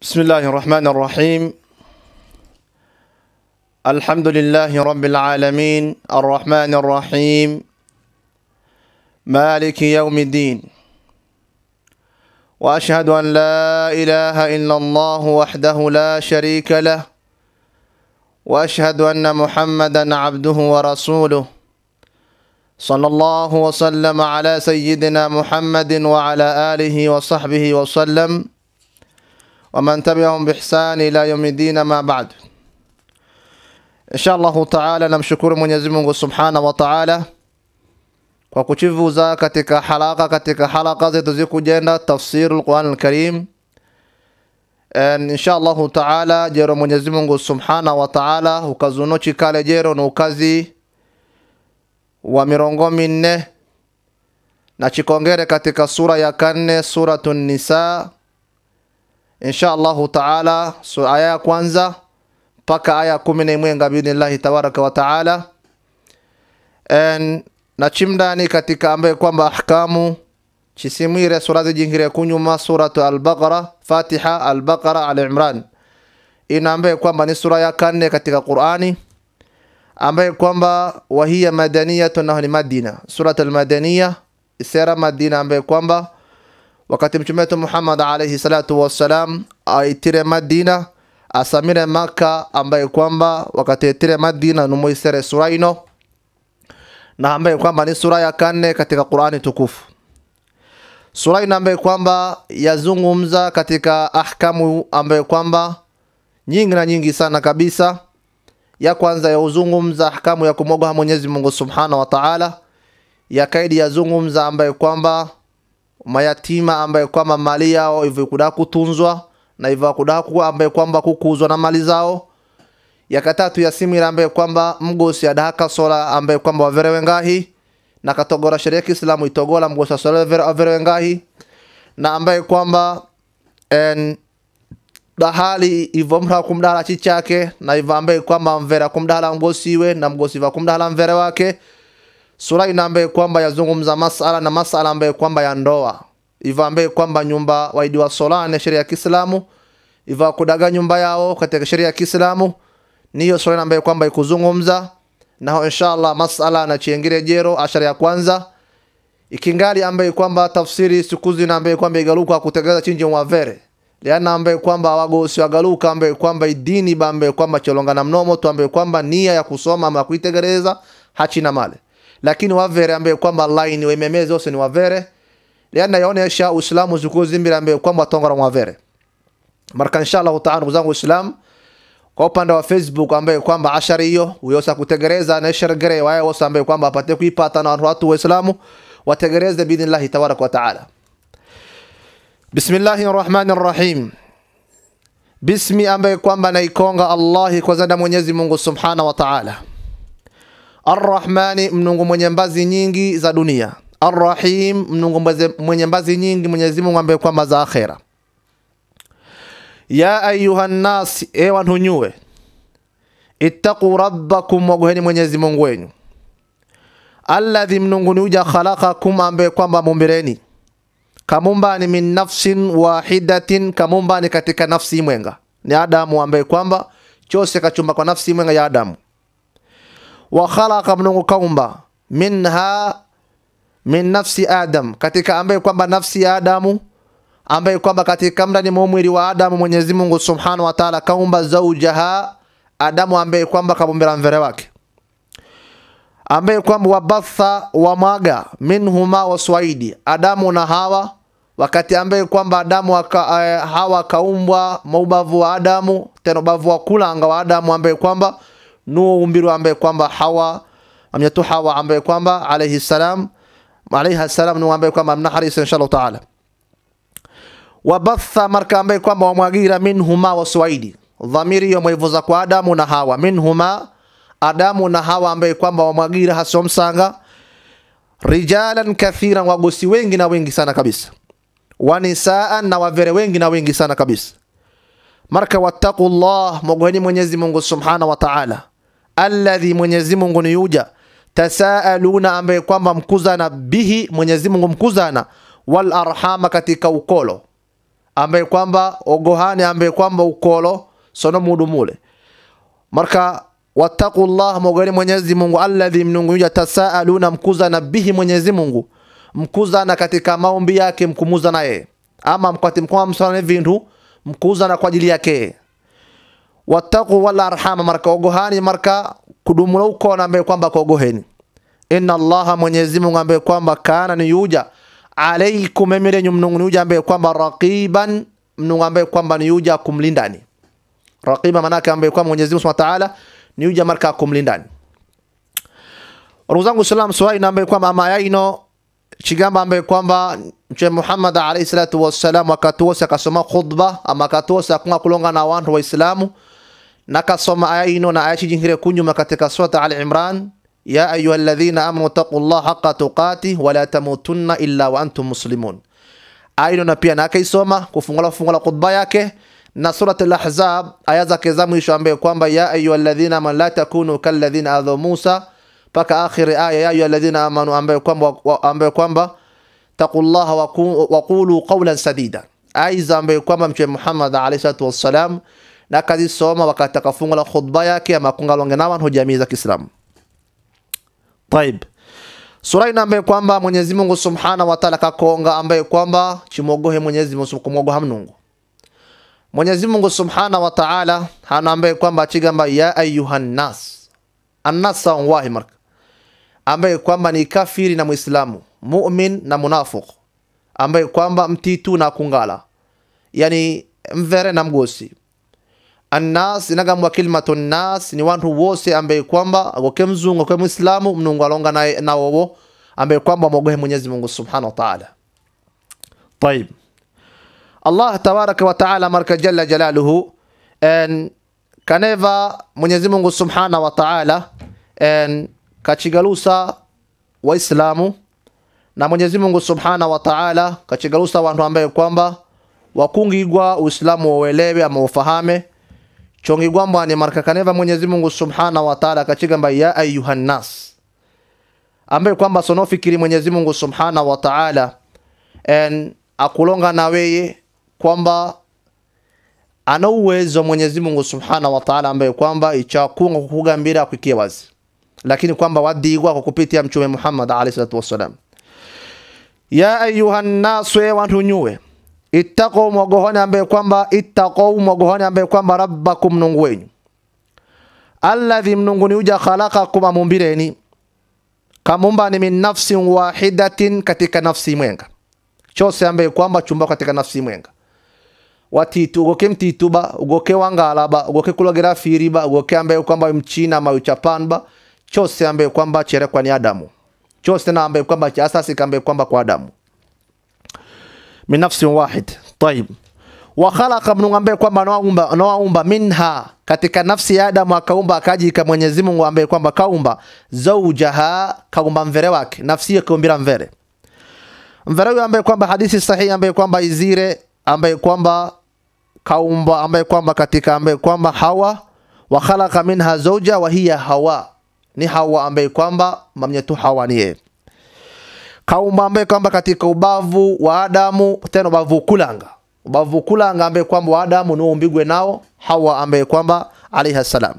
بسم الله الرحمن الرحيم الحمد لله رب العالمين الرحمن الرحيم مالك يوم الدين واشهد ان لا اله الا الله وحده لا شريك له واشهد ان محمدا عبده ورسوله صلى الله وسلم على سيدنا محمد وعلى اله وصحبه وسلم ومن تبعهم بإحسان ila yaumi dini ma ba'd. Insha Allahu taala, namshukuru Mwenyezi Mungu subhanahu wa taala kwa kuchivuza katika halaka katika halaka zetu zikujenda tafsiru lquran alkarim. Insha Allahu taala jero Mwenyezi Mungu subhanahu wa taala ukazuno chikale jero na ukazi wa mirongo minne na chikongere katika sura ya kanne suratu Nisa insha allahu taala so aya ya kwanza mpaka aya kumi na imwenga biidhnillahi tabaraka wa taala na chimdani katika ambaye kwamba ahkamu chisimwire sura zijingire kunyuma suratu albaqara fatiha albaqara al imran ina ambaye kwamba ni sura ya kanne katika qurani ambaye kwamba wahiya madaniyatu naho ni madina surat almadaniya isera madina ambaye kwamba wakati mtume wetu Muhammad alayhi salatu wassalam aitire Madina asamire Maka, ambaye kwamba wakati aitire Madina numuisere sura ino na ambaye kwamba ni sura ya kane katika Qur'ani tukufu. Sura ino ambaye kwamba yazungumza katika ahkamu ambaye kwamba nyingi na nyingi sana kabisa. Ya kwanza yauzungumza ahkamu ya kumwogopa Mwenyezi Mungu Subhanahu wa Ta'ala, ya kaidi yazungumza ambaye kwamba mayatima ambaye kwamba mali yao hivyo kuda kutunzwa na hivyo kuda kuwa ambaye kwamba kukuzwa na mali zao yakatatu ya simira ambaye kwamba mgosi adahaka sola ambaye kwamba waverewe ngahi na katogora sheria Kiislamu itogola mgosi sola waverewe ngahi na ambaye kwamba en dahali hivyo mra kumdala chichake na hivyo ambaye kwamba mvera kumdala mgosiwe na mgosi va kumdala mvere wake sura ina ambaye kwamba yazungumza masala na masala ambaye kwamba ya ndoa hivyo ambaye kwamba nyumba waidiwa solane sheria ya Kiislamu hivyo kudaga nyumba yao katika sheria ya Kiislamu niyo sura ambaye kwamba ikuzungumza na inshallah masala na chiengire jero ashara ya kwanza ikingali ambaye kwamba tafsiri sikuzi na ambaye kwamba igaluka kutegeleza chinje mwavere liana ambaye kwamba wagosi wagaluka ambaye kwamba idini ba ambaye kwamba cholongana mnomo tu ambaye kwamba nia ya kusoma ama kuitegeleza hachina male lakini wavere ambaye kwamba line wememeze wose ni wavere liana yaonesha uislamu zikuzimbira ambaye kwamba tongora mwavere marka inshallah taala ndugu zangu uislamu kwa upande wa facebook ambaye kwamba ashari hiyo uyosa kutegereza na shargere wae wose ambaye kwamba apate kuipata na watu waislamu wategereze biidhnillah tabaraka wa taala bismillahir rahmanir rahim bismi ambaye kwamba naikonga allahi kwa zanda mwenyezi mungu subhanahu wa taala Arrahmani, mnungu mwenye mbazi nyingi za dunia. Arrahim, mnungu mwenye mbazi nyingi Mwenyezi Mungu ambaye kwamba za akhera. Ya ayuha nnas, e wantu nyue, ittaqu rabbakum, wagoheni Mwenyezi Mungu wenyu. Alladhi, mnungu ni uja khalaqakum, ambaye kwamba mumbireni kamumbani min nafsin wahidatin, kamumbani katika nafsi mwenga ni Adamu, ambaye kwamba chose kachumba kwa nafsi mwenga ya Adamu wa khalaqa mnungu kaumba minha min nafsi adam katika ambaye kwamba nafsi ya adamu ambaye kwamba katika mndani mwa mwili wa adamu mwenyezi mungu subhanahu wa taala kaumba zaujaha adamu ambaye kwamba kabumbira mvere wake ambaye kwamba wabatha wa mwaga minhuma waswaidi adamu na hawa wakati ambaye kwamba adamu waka, uh, hawa kaumbwa maubavu wa adamu tena ubavu wa kulanga wa adamu ambaye kwamba nuo umbiru ambaye kwamba hawa amyatu hawa ambaye kwamba alayhi salam alayha salam nuo ambaye kwamba mnaharisa inshallah taala wabatha marka ambaye kwamba wamwagira minhuma waswaidi dhamiri yo mwivuza kwa adamu na hawa minhuma adamu na hawa ambaye kwamba wamwagira hasomsanga rijalan kathiran wagosi wengi na wengi sana kabisa wanisaan na wavere wengi na wengi sana kabisa marka wattaqullah mogoheni mwenyezi mungu subhanahu wa taala alladhi mwenyezi mungu ni yuja tasaaluna ambaye kwamba mkuzana bihi mwenyezi mungu mkuzana wal arhama katika ukolo ambaye kwamba ogohani ambaye kwamba ukolo sono mudu mule marka wattaqullah mogani mwenyezi mungu alladhi mnunguja tasaaluna mkuzana bihi mwenyezi mungu mkuzana katika maombi yake mkumuza yeye ama mkwati mkwa msana vintu mkuzana kwa ajili yake wattaqu wala arhama marka ogohani marka kudumula ukona ambaye kwamba kogoheni inna allaha mwenyezi mungu ambaye kwamba kana ni yuja alaikum emirenyu mnungu ni yuja ambaye kwamba raqiban mnungu ambaye kwamba ni yuja kumlindani raqiba manake ambaye kwamba mwenyezi mungu subhanahu wa ta'ala ni yuja marka kumlindani ndugu zangu islam swali na ambaye kwamba ama yaino chigamba ambaye kwamba mtume Muhammad alayhi salatu wassalam wakati wose akasoma khutba ama wakati wose akunga kulonga na wantu waislamu na kasoma aya ino na aya chijingire kunyuma katika surata al imran ya ayuha alladhina amanu taqullaha haqqa tuqati wa la tamutunna illa wa antum muslimun aya ino na pia na akaisoma kufungula fungula khutba yake na surat al-ahzab aya zake za mwisho ambaye kwamba ya ayuha alladhina amanu la takunu kalladhina adhu musa mpaka akhiri aya ya ayuha alladhina amanu ambaye kwamba ambaye kwamba taqullaha waqulu qawlan sadida aiza ambaye kwamba mtume Muhammad alayhi salatu wassalam na kazisoma wakati akafunga khutba yake ama kungalonge na watu jamii za Kiislamu طيب sura ina ambaye kwamba Mwenyezi Mungu Subhanahu wa Ta'ala kakonga ambaye kwamba chimogohe Mwenyezi Mungu kumwogoha Mungu Mwenyezi Mungu Subhanahu wa Ta'ala hana ambaye kwamba achigamba ya ayuhan nas annasa wahi marka ambaye kwamba ni kafiri na Muislamu mu'min na munafiq ambaye kwamba mtitu na kungala yani mvere na mgosi annas inagamwa kilmatu nas ni wantu wose ambaye kwamba agoke mzungu agoke muislamu mnungu alonga na, na wowo ambaye kwamba mwogohe Mwenyezi Mungu Subhanahu wa Ta'ala طيب Allah tabaraka wa Ta'ala marka jalla jalaluhu en kaneva Mwenyezi Mungu Subhanahu wa Ta'ala en kachigalusa waislamu na Mwenyezi Mungu Subhanahu wa Ta'ala kachigalusa wantu ambaye kwamba wakungigwa Uislamu wauelewe ama ufahame chongigwa mbwani marka kaneva Mwenyezi Mungu Subhanahu wa Ta'ala kachigamba ya ayuhan nas ambaye kwamba sonofikiri Mwenyezi Mungu Subhanahu wa Ta'ala en akulonga na weye kwamba ana uwezo Mwenyezi Mungu Subhanahu wa Ta'ala ambaye kwamba ichakunga kukugambira kukia wazi lakini kwamba wadigwa kwa kupitia mtume Muhammad alayhi salatu wassalam ya ayuha nnasu e wantu nyuwe ittaqu mwagohoni ambaye kwamba ittaqu mwagohoni ambaye kwamba rabbakum mnungu wenyu alladhi mnungu ni uja khalaqakum amumbireni kamumbani min nafsin wahidatin katika nafsi mwenga chose ambaye kwamba chumba katika nafsi mwenga watitu ugoke mtituba ugoke wangalaba ugoke kulogera firiba ugoke ambaye kwamba mchina ama uchapanba chose ambaye kwamba cherekwa ni Adamu chose na ambaye kwamba cha asasi ambaye kwamba kwa Adamu min nafsin wahid طيب wa khalaqa mnungu ambaye kwamba anaumba anaumba minha katika nafsi ya Adamu akaumba akajika Mwenyezi Mungu ambaye kwamba kaumba zaujaha kaumba mvere wake nafsi yake kaumbira mvere mvere huyo ambaye kwamba hadithi sahihi ambaye kwamba izire ambaye kwamba kaumba ambaye kwamba katika ambaye kwamba Hawa wa khalaqa minha zawja wa hiya Hawa ni Hawa ambaye kwamba mamnyetu Hawa ni yeye kaumba ambaye kwamba katika ubavu wa Adamu tena ubavu kulanga ubavu kulanga ambaye kwamba wa Adamu ni umbigwe nao Hawa ambaye kwamba alayha salam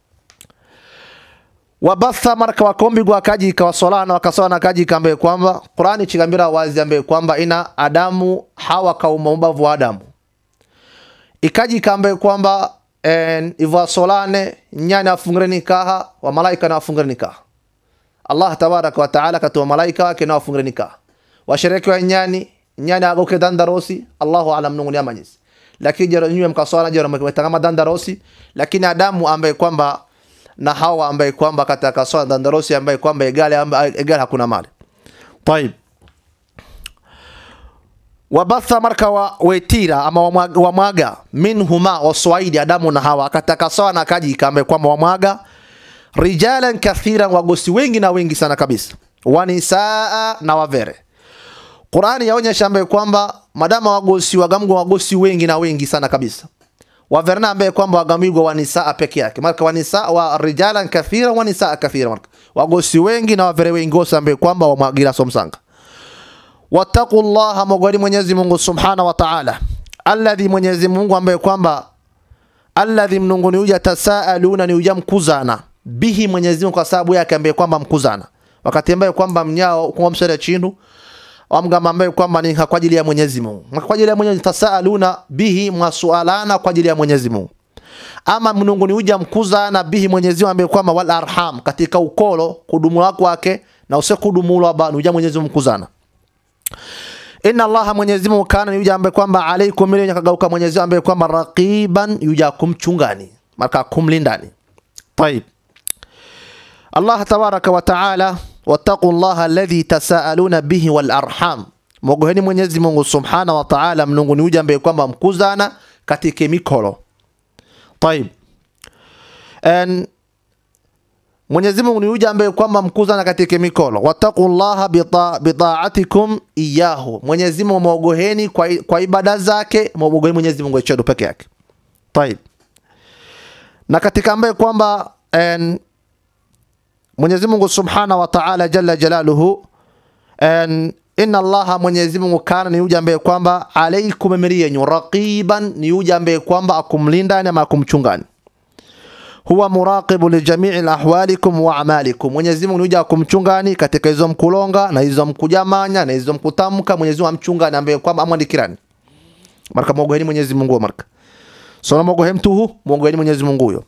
wabatha marka wakombigwa akajika wasolana wakasona akajika ambaye kwamba Qur'ani chigambira wazi ambaye kwamba ina Adamu Hawa kaumba ubavu wa Adamu ikajika ambaye kwamba ivo solane nyani afungire nikaha wa malaika na afungire nikaha Allah tabaraka wa taala katuma malaika wake na afungire nikaha washereke wa nyani nyani agoke dandarosi Allahu alam nunguni amanyisi lakini jero nyume mkaswala jero mkatangama dandarosi lakini Adamu ambaye kwamba na Hawa ambaye kwamba katika swala dandarosi ambaye kwamba egale ambaye egale hakuna mali طيب wabatha marka wa wetira ama wamwaga, wamwaga minhuma waswaidi Adamu na Hawa akataka sawa na kaji kambe kwamba wamwaga rijalan kathiran wagosi wengi na wengi sana kabisa wanisaa na wavere Qur'ani yaonyesha ambaye kwamba madama wagosi wagamgo wagosi wengi na wengi sana kabisa waverna ambaye kwamba wagamigwa wanisaa peke yake marka wanisaa wa rijalan kathiran wanisaa kathira marka wagosi wengi na wavere wengi wote ambaye kwamba wamwagira somsanga wattaqu llaha mogwani mwenyezi mungu subhanahu wa ta'ala alladhi Mwenyezi Mungu ambaye kwamba alladhi mnunguni uja tasaaluna ni uja mkuzana bihi Mwenyezi Mungu kwa sababu yake ambaye kwamba mkuzana wakati ambaye kwamba mnyao kwa msere chindu amgamba ambaye kwamba ni kwa ajili ya Mwenyezi Mungu kwa ajili ya Mwenyezi tasaaluna bihi mwasualana kwa ajili ya Mwenyezi Mungu ama mnunguni uja mkuzana bihi Mwenyezi Mungu ambaye kwamba wal arham katika ukolo kudumula kwake na usekudumulwa ba uja Mwenyezi Mungu mkuzana Inna Allaha Mwenyezi Mungu kana ni yuja ambaye kwamba alaikum ile yakagauka Mwenyezi Mungu ambaye kwamba raqiban yuja kumchungani maka kumlindani. Tayib. Allah tabaraka wa taala wattaqu Allah alladhi tasaaluna bihi wal arham. Mogoheni Mwenyezi Mungu subhana wa taala mnungu ni yuja ambaye kwamba mkuzana katika mikolo. Tayib. And Mwenyezi Mungu ni yuja ambaye kwamba mkuzana katika mikolo. Wattaqullaha bita, bitaatikum iyahu. Mwenyezi Mungu mwogoheni kwa, kwa ibada zake, mwogoheni Mwenyezi Mungu echedo peke yake. Tayib. Na katika ambaye kwamba en, Mwenyezi Mungu Subhanahu wa Ta'ala jalla jalaluhu en, inna Allaha Mwenyezi Mungu kana ni yuja ambaye kwamba alaikum amri yenyu raqiban ni yuja ambaye kwamba akumlindani ama akumchungani huwa muraqibu li jamii ahwalikum wa amalikum. Mwenyezi Mungu huja kumchungani katika hizo mkulonga na hizo mkujamanya na hizo mkutamka. Mwenyezi Mungu amchungani ambaye kwamba amwandikirani marka mogoheni Mwenyezi Mungu marka sona mogohe mtu hu mogoheni Mwenyezi Mungu huyo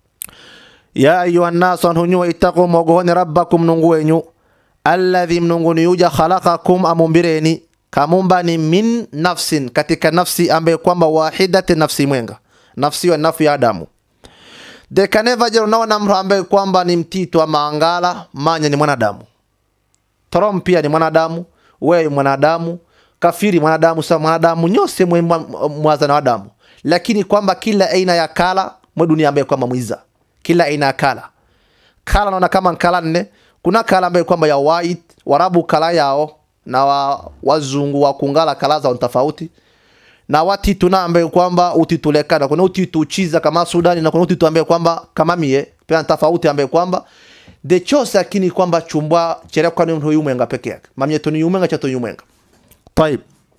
ya ayuha nnasu anhunyuwa ittaqu mogohoni rabbakum nungu wenyu alladhi mnunguni yuja khalaqakum amumbireni kamumbani min nafsin katika nafsi ambaye kwamba wahidati nafsi mwenga nafsi wa nafu ya Adamu dekaneva jero unaona mtu ambaye kwamba ni mtito ama angala manya ni mwanadamu Trom pia ni mwanadamu wewe mwanadamu kafiri mwanadamu sa mwanadamu nyose mwe mwaza na wadamu lakini kwamba kila aina ya kala mwe dunia ambaye kwamba mwiza kila aina ya kala kala naona kama kala nne kuna kala ambaye kwamba ya white warabu kala yao na wa, wazungu wa kungala kala za tofauti na watitu na ambaye kwamba utitulekana kuna utitu chiza kama Sudani na kuna utitu ambaye kwamba kama mie pia tofauti ambaye kwamba de chose lakini kwamba chumbwa chere kwa ni mtu yumwenga peke yake mamye to ni yumwenga cha to yumwenga طيب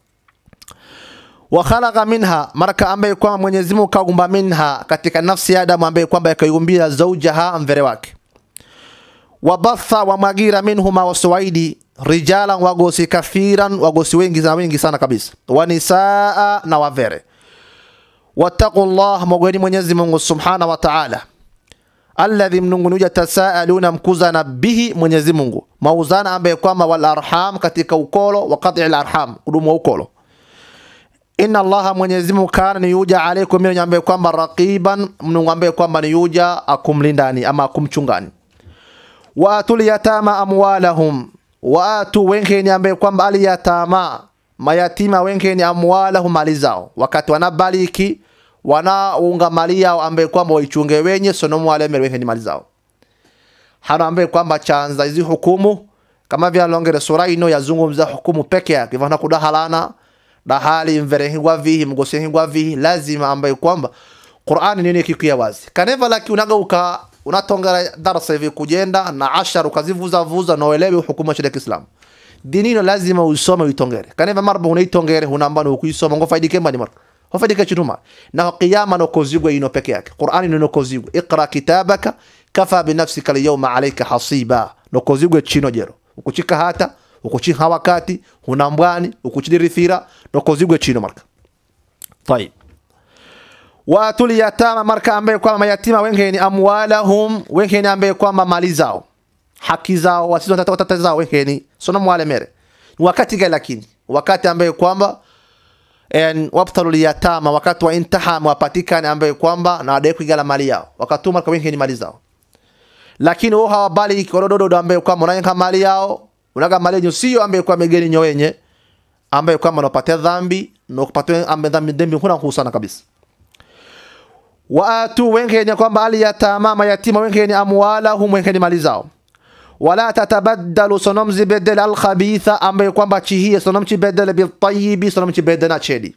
wa khalaqa minha maraka ambaye kwamba Mwenyezi Mungu kaumba minha katika nafsi ya Adamu ambaye kwamba yakaiumbia zaujaha mvere wake wabatha wa magira minhuma waswaidi rijalan wagosi kafiran wagosi wengi na wengi sana kabisa wanisaa na wavere wattaqullah mogweni Mwenyezi Mungu subhana wa ta'ala alladhi mnungunuja tasaaluna mkuzana bihi Mwenyezi Mungu mauzana ambaye kwamba wal arham katika ukolo wa qat'i al arham kudumu wa ukolo inna allaha Mwenyezi Mungu kana ni yuja alaikum mimi ambaye kwamba raqiban mnungu ambaye kwamba ni yuja akumlindani ama akumchungani wa atul yatama amwalahum watu wengine ambaye kwamba aliyatama mayatima wengine amwalahum mali zao wakati wanabaliki wanaunga mali yao ambaye kwamba waichunge wenye sonomu wale wengine mali zao hana ambaye kwamba chanza hizi hukumu kama vya longere sura ino yazungumza hukumu peke yake vana kudahalana dahali mverehingwa vihi mgosehingwa vihi lazima ambaye kwamba Qur'ani nini kikia wazi kaneva laki unaga uka unatongera darasa hivi kujenda na ashar ukazivuza vuza na uelewe hukumu ya Kiislamu dini ino lazima usome uitongere kaneva marba unaitongere hunamba no kuisoma ngo faidike mbani mar hofaidike chituma na qiyama no kozigwe ino peke yake Qur'ani no kozigwe iqra kitabaka kafa bi nafsika al-yawma alayka hasiba no kozigwe chino jero ukuchika hata ukuchiha wakati hunambwani ukuchidirithira no kozigwe chino marka طيب watul yatama marka ambaye kwamba mayatima wengine amwalahum wengine ambaye kwamba mali zao haki zao wasizo tata tata zao wengine sono mwale mere wakati gani lakini wakati ambaye kwamba en wabtalu yatama wakati wa intiham wapatikane ambaye kwamba na adai kuigala mali yao wakati marka wengine mali zao lakini wao hawabali korododo ambaye kwamba unayenga mali yao unaga mali yenyu sio ambaye kwamba megeni nyowenye ambaye kwamba unapata dhambi na kupata ambaye dhambi dhambi kuna kuhusana kabisa waatu wengine kwamba aliyatama mayatima wengine amwalahum wengine mali zao wala tatabaddalu sonomzi bedel alkhabitha ambaye kwamba chihie sonomchi bedel biltayibi sonomchi bedena chedi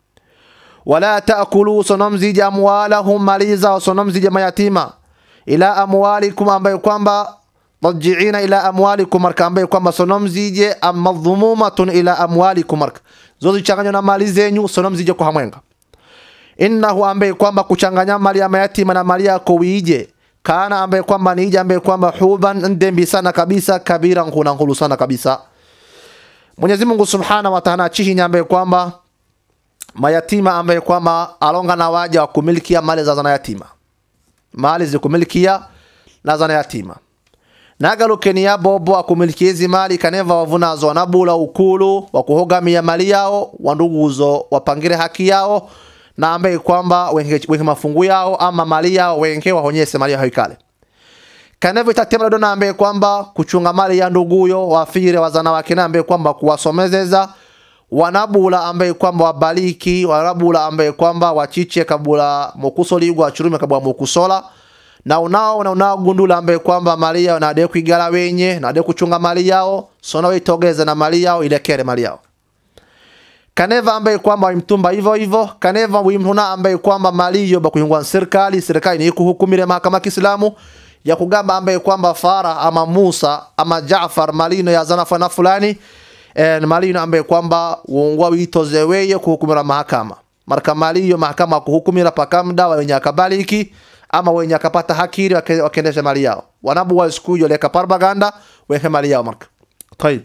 wala taakulu sonomziji amwalahum mali zao sonomziji mayatima ila amwalikum ambaye kwamba tajiina ila amwalikum marka ambaye kwamba sonom zije am madhumumatun ila amwalikum marka zote changanywa na mali zenyu sonom zije kwa hamwenga innahu ambaye kwamba kuchanganya mali ya mayatima na mali yako wiije kana ambaye kwamba niije ambaye kwamba huban ndembi sana kabisa kabira nkuna nkulu sana kabisa Mwenyezi Mungu Subhanahu wa Ta'ala chihinya ambaye kwamba mayatima ambaye kwamba alonga na waja wa kumilikia mali za zana yatima mali zikumilikia na zana yatima nagalukeni ya bobo akumilikia hizi mali kaneva wavunazo wanabula ukulu wa kuhogamia mali yao wanduguzo wapangire haki yao na ambaye kwamba wenke, wenke mafungu yao ama mali yao wenke wahonyese mali yao ikale kanevyo itatema dona ambaye kwamba kuchunga mali ya nduguyo wafire wazana wake na ambaye kwamba kuwasomezeza wanabula ambaye kwamba wabaliki wanabula ambaye kwamba wachiche kabula mokusoligwa achurume kabula mokusola na unao na unao gundula ambaye kwamba mali yao na ade kuigala wenye na ade kuchunga mali yao sona waitogeze na mali yao ilekere mali yao kaneva ambaye kwamba wimtumba hivyo hivyo kaneva wimhuna ambaye kwamba mali hiyo bakuyungwa serikali serikali ni kuhukumire mahakama Kiislamu ya kugamba ambaye kwamba Fara ama Musa ama Jaafar malino ya zana fana fulani eh, malino ambaye kwamba uongwa witoze weye kuhukumira mahakama marka mali hiyo mahakama kuhukumira pakamda wenye akabaliki ama wenye akapata hakiri wake- wakiendesha mali yao wanabu wa siku hiyo leka propaganda weke mali yao marka طيب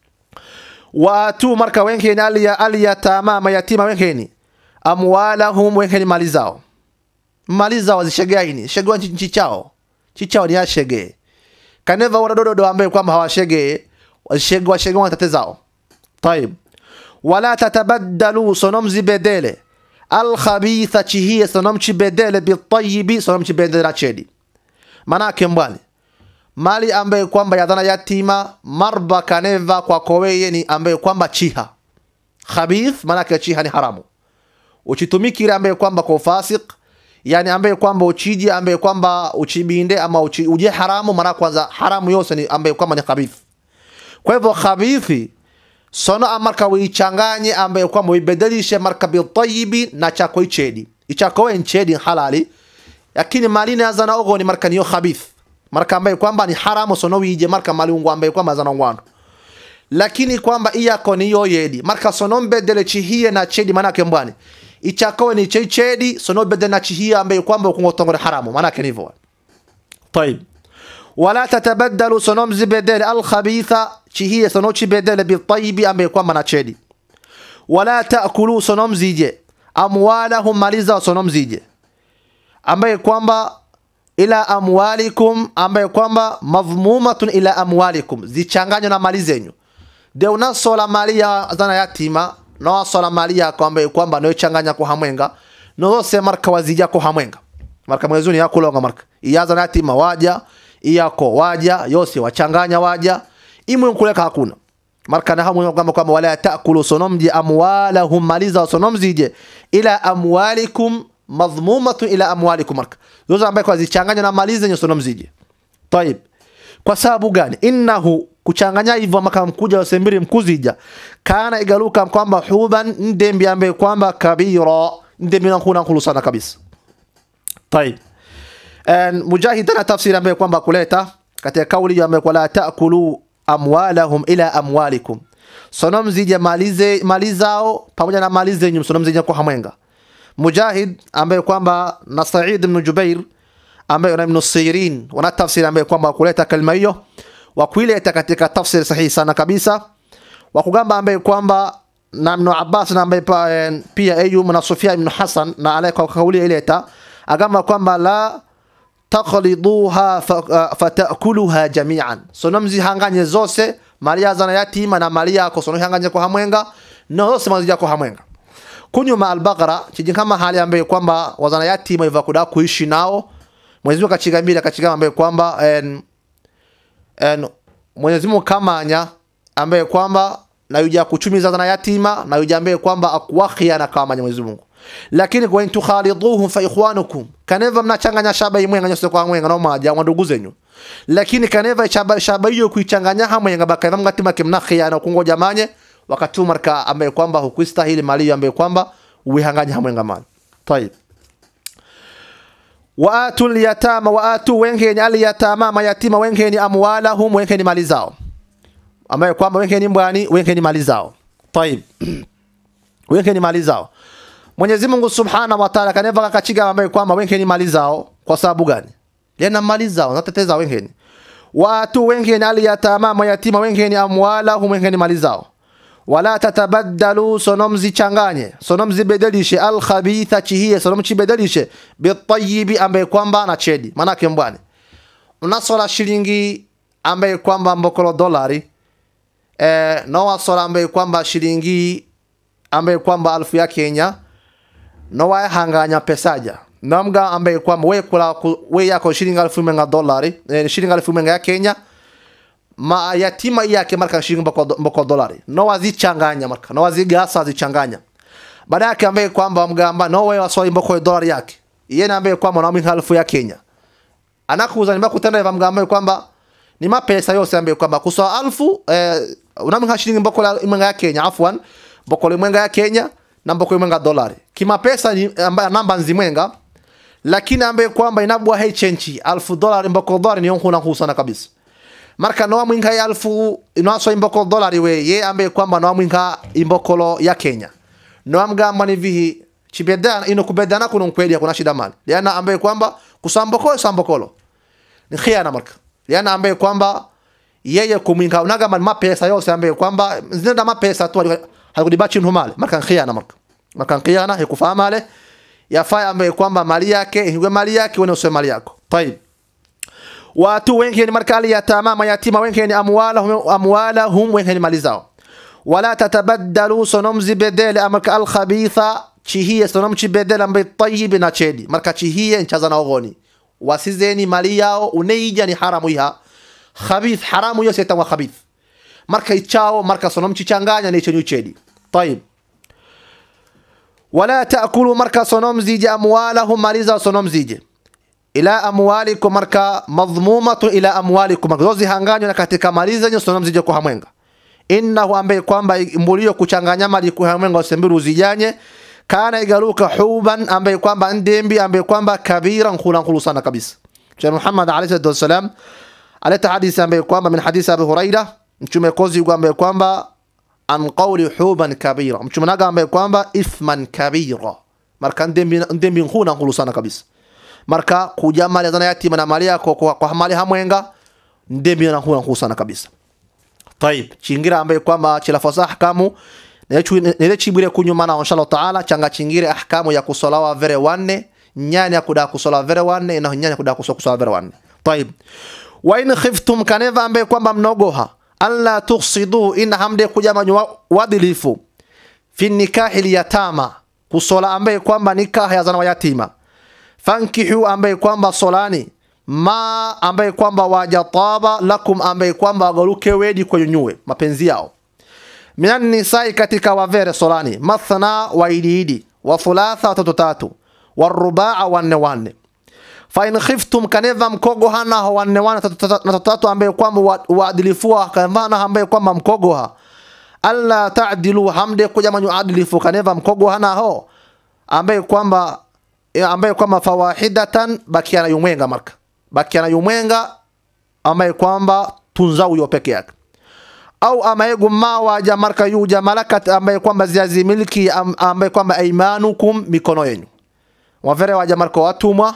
watu marka wenkeni aliya aliyatama mayatima wenkeni amwalahum wenkeni mali zao mali zao zishegeaini shegea nchi chao chichao ni ashege kaneva waradododo ambaye kwamba hawashege washege washege watate zao طيب wala tatabaddalu sonom zibedele alkhabitha chihie sonom chibedele bitayibi sonom chibedele chedi manake mbwani mali ambaye kwamba yadhana yatima marba kaneva kwa koweye ni ambaye kwamba chiha khabith manake chiha ni haramu uchitumikire ambaye kwamba kwa ufasik yani ambaye kwamba uchiji ambaye kwamba uchibinde ama uchi, uje haramu mara kwanza haramu yose ni ambaye kwamba ni khabith kwa hivyo khabithi sono amarka wichanganye ambaye kwamba uibadilishe marka bitayibi na chako ichedi ichako we nchedi halali lakini malini azana ogo ni marka niyo khabith marka ambaye kwamba ni haramu sono wije marka maliungu ambaye kwamba azana ngwando lakini kwamba iyako niyo yedi marka sono mbedele chihie na chedi manake mbwani ichako ni chei chedi sono bedele na chihie ambaye kwamba ukungotongore haramu manake nivo طيب ولا تتبدلوا سنوم زبدل الخبيثة شهية سنوشي بدل بالطيب أم يكون من أتشدي ولا تأكلوا سنوم زيجي أموالهم ماليزا سنوم زيجي أم يكون إلى أموالكم أم يكون مضمومة إلى أموالكم zichanganywa na mali zenyu de unasola mali ya zana yatima na wasola mali yako ambaye kwamba noichanganya kwa hamwenga nozose marka wazija kwa hamwenga marka mwezuni yakulonga marka iyaza na yatima waja iyako waja yose wachanganya waja imwe nkuleka hakuna marka na hamu kwamba kwamba wala taakulu sonomji amwalahum maliza sonomzije ila amwalikum madhmumatu ila amwalikum marka zote ambaye kwa zichanganya na maliza nyo sonomzije طيب kwa sababu gani innahu kuchanganya hivyo maka mkuja wasembiri mkuzija kana igaluka kwamba huban ndembi ambaye kwamba kabira ndembi nakuna nkulu sana kabisa طيب And mujahid ana tafsiri ambayo kwamba kuleta katika kauli hiyo ambayo la taakulu amwalahum ila amwalikum sonom zije malize mali zao pamoja na mali zenyu sonom zije kwa hamwenga mujahid ambaye kwamba na Said ibn Jubair ambaye na Ibn Sirin wana tafsiri ambayo kwamba kuleta kalima hiyo wa kuileta katika tafsiri sahihi sana kabisa wa kugamba ambaye kwamba na Ibn Abbas na ambaye pa- eh, pia Ayyub na Sufyan ibn Hasan na alaya kwa kauli ileta agamba kwamba la takhliduha fa- fatakuluha jamian sono mzihanganye zose mali ya zana yatima na mali yako sono hanganye kwa hamwenga no zose mazija kwa hamwenga kunyuma albaqara chiji kama hali ambaye kwamba wazana yatima iva kuda kuishi nao Mwenyezi Mungu akachigambira akachigamba ambaye kwamba en, en, Mwenyezi Mungu kamanya ambaye kwamba na yuja kuchumiza zana yatima na yuja ambaye kwamba akuwakhia na kamanya Mwenyezi Mungu lakini kwa in tukhaliduhum fa ikhwanukum kaneva mnachanganya shaba imwe nganyose kwa mwenga no maja wa ndugu zenyu lakini kaneva shaba shaba hiyo kuichanganya hamwe nga baka mgatima kimnakhia na kungoja manye wakati marka ambaye kwamba hukuistahili mali hiyo ambaye kwamba uihanganya hamwe nga mali طيب wa atul yatama wa atu wengeni al yatama mayatima wengeni amwalahum wengeni mali zao ambaye kwamba wengeni mbwani wengeni mali zao tayib wengeni mali zao Mwenyezi Mungu Subhanahu wa Ta'ala kaneva kakachiga ambaye kwamba wengeni mali zao kwa sababu gani lena mali zao nateteza wengeni watu wengeni al yatama mayatima wengeni amwalahum wengeni mali zao wala tatabaddalu sonom zichanganye sonom zibadilishe alkhabitha chihie sonom chibadilishe bitayibi ambaye kwamba na chedi manake mbwane unasola shilingi ambaye kwamba mbokolo dolari eh, no wasola ambaye kwamba shilingi ambaye kwamba alfu ya Kenya no wahanganya pesaja namga ambaye kwamba we kula ku- we yako shilingi alfu menga dolari eh, shilingi alfu menga ya Kenya ma yatima yake marka shilingi mboko, mboko dolari no wazichanganya marka no wazigasa zichanganya baada yake ambaye kwamba mgamba no wewe waswali mboko dolari yake yeye ambaye kwamba na alfu ya Kenya anakuuza ni kutenda eva mgamba kwamba ni mapesa yose ambaye kwamba kuswa alfu eh, unamha shilingi mboko la mwenga ya Kenya afwan mboko la mwenga ya Kenya na mboko mwenga dolari kimapesa ni ambaye namba nzimwenga lakini ambaye kwamba inabwa hei chenchi alfu dolari mboko dolari ni huna husana kabisa marka noa mwinga ya alfu inaswa imboko dolari we ye ambaye kwamba noa mwinga imbokolo ya Kenya noa mgamba ni vihi chibedana ino kubedana kuno mkweli kuna shida mali liana ambaye kwamba kusambokolo sambokolo ni khiana marka liana ambaye kwamba yeye kumwinga unaga man mapesa yose ambaye kwamba zinenda mapesa tu hakudibachi mhumale marka khiana marka marka khiana hikufahama ale yafaa ambaye kwamba mali yake iwe mali yake wewe useme mali yako tayib watu wengine marka aliyatama mayatima wengine amwalahum amwalahum wengine mali zao wala tatabaddalu sonomzi bedele amarka alkhabitha chihie sonomchi bedele ambaye tayyib na chedi marka chihie nchaza na ogoni wasizeni mali yao uneija ni haramu iha khabith haramu yose tawa khabith marka ichao marka sonomchi changanya ni chenyu chedi tayib wala taakulu marka sonomzije amwalahum mali zao sonomzije ila amwalikum marka madhmumatu ila amwalikum marka zozi hanganywa na katika mali zenyu sonomzije kwa hamwenga innahu ambaye kwamba mbulio kuchanganya mali kwa hamwenga usembiru uzijanye kana igaruka huban ambaye kwamba ndembi ambaye kwamba kabira nkula nkulu sana kabisa Mtume Muhammad alayhi salatu wasalam aleta hadithi ambaye kwamba min hadithi Abu Huraira mtume kozi ambaye kwamba an qawli huban kabira mtume naga ambaye kwamba ithman kabira marka ndembi ndembi nkula nkulu sana kabisa marka kuja mali zana yatima na mali yako kwa, kwa mali hamwenga ndembi na nkula nkulu sana kabisa طيب chingira ambaye kwamba chilafosa ahkamu nile chibire kunyuma na inshallah taala changa chingire ahkamu ya kusolawa vere wanne nyani ya kuda kusola vere wanne na nyani ya kuda kusola kusala vere wanne طيب wa in khiftum kaneva ambaye kwamba mnogoha alla tuksidu in hamde kujama wadilifu fi nikahi yatama kusola ambaye kwamba nikaha ya zana wa yatima fankihu ambaye kwamba solani ma ambaye kwamba wajataba lakum ambaye kwamba wagaruke wedi kwenyunyue mapenzi yao minan nisai katika wavere solani mathna waididi wa thulatha watatu tatu warubaa wanne wanne fa in khiftum kaneva mkogo hana ho wanne wanne tatu tatu ambaye kwamba waadilifua kanvana ambaye kwamba mkogo ha alla ta'dilu hamde kuja manyu adilifu kaneva mkogo hana ho ambaye kwamba ambaye kwamba fawahidatan bakiana yumwenga marka bakiana yumwenga ambaye kwamba tunza huyo peke yake au amaegu ma waja marka yuja malakat ambaye kwamba ziazi milki ambaye kwamba aimanukum mikono yenu wavere waja marka watumwa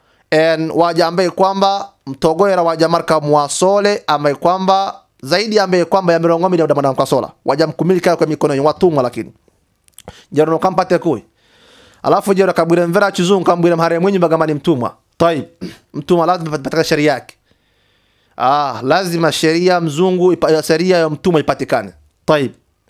en waja ambaye kwamba mtogoera waja marka mwasole ambaye kwamba zaidi ambaye kwamba ya mirongo mbili ya mwana sola waja mkumilika kwa mikono yenu watumwa lakini jero kampate kui alafu jero kabwire mvera chizungu kambwire mhare mwenye bagama ni mtumwa طيب mtumwa lazima patikane sheria yake ah lazima sheria mzungu sheria ya mtumwa ipatikane طيب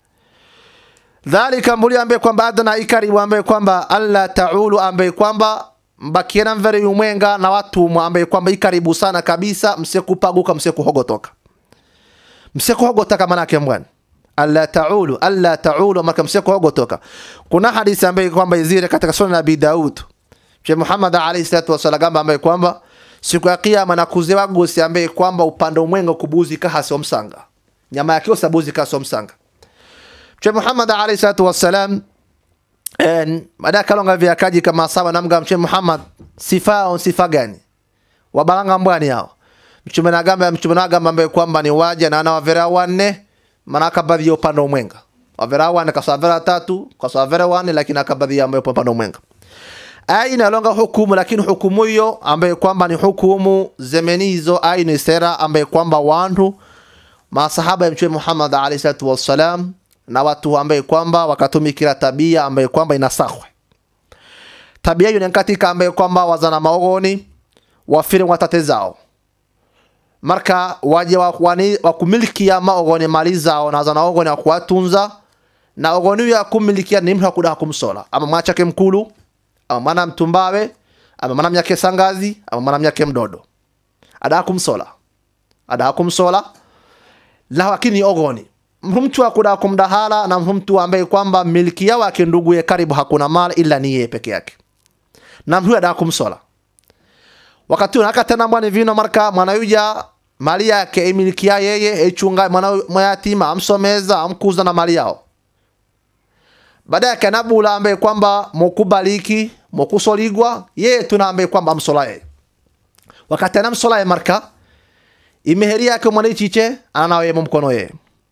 dhalika mbuli ambaye kwamba adna ikari ambaye kwamba alla taulu ambaye kwamba mbakiena mvere yumwenga na watumwa ambaye kwamba ikaribu sana kabisa msikupaguka msikuhogotoka msikuhogotoka maana yake mbwana alla taulu alla taulu maka msikuhogotoka kuna hadithi ambaye kwamba izire katika sunan abi daud Mtume Muhammad alayhi salatu wasallam ambaye kwamba siku ya kiyama na kuzewa gosi ambaye kwamba upande umwenga kubuzi kahasi omsanga nyama yake osabuzi kahasi omsanga Mtume Muhammad alayhi salatu wasallam en baada kalonga vya kaji kama sawa namga Mtume Muhammad sifa yao sifa gani wabalanga mbwani hao mchume nagamba mchume nagamba ambaye kwamba ni waja na ana wavera wanne maana akabadhi ya upande umwenga wavera wanne kasavera tatu kasavera wanne lakini akabadhi ambaye upande umwenga aya inalonga hukumu lakini hukumu hiyo ambaye kwamba ni hukumu zemenizo aya ni sera ambaye kwamba wantu masahaba ya mtume Muhammad alayhi salatu wassalam na watu ambaye kwamba wakatumikira tabia ambaye kwamba inasahwe tabia hiyo ni katika ambaye kwamba wazana maogoni wafire watate zao marka waje wakwani wakumilikia maogoni mali zao na wazana ogoni wa kuwatunza na ogoni ya kumilikia ni mtu akuda kumsola ama mwachake mkulu ama mwana mtumbawe ama mwana myake sangazi ama mwana myake mdodo ada kumsola ada kumsola la lakini ogoni mtu akuda kumdahala na mtu ambaye kwamba miliki yao yake ndugu ye karibu hakuna mali ila ni yeye peke yake na mtu ada kumsola wakati unaka tena mwana vino marka mwana yuja mali yake imilikia yeye echunga mwana mayatima amsomeza amkuza na mali yao baada yake anabula ambaye kwamba mokubaliki mokusoligwa yeye tuna ambaye kwamba amsola yeye wakati anamsola yeye marka imeheri yake mwana chiche ananawe yeye mkono yeye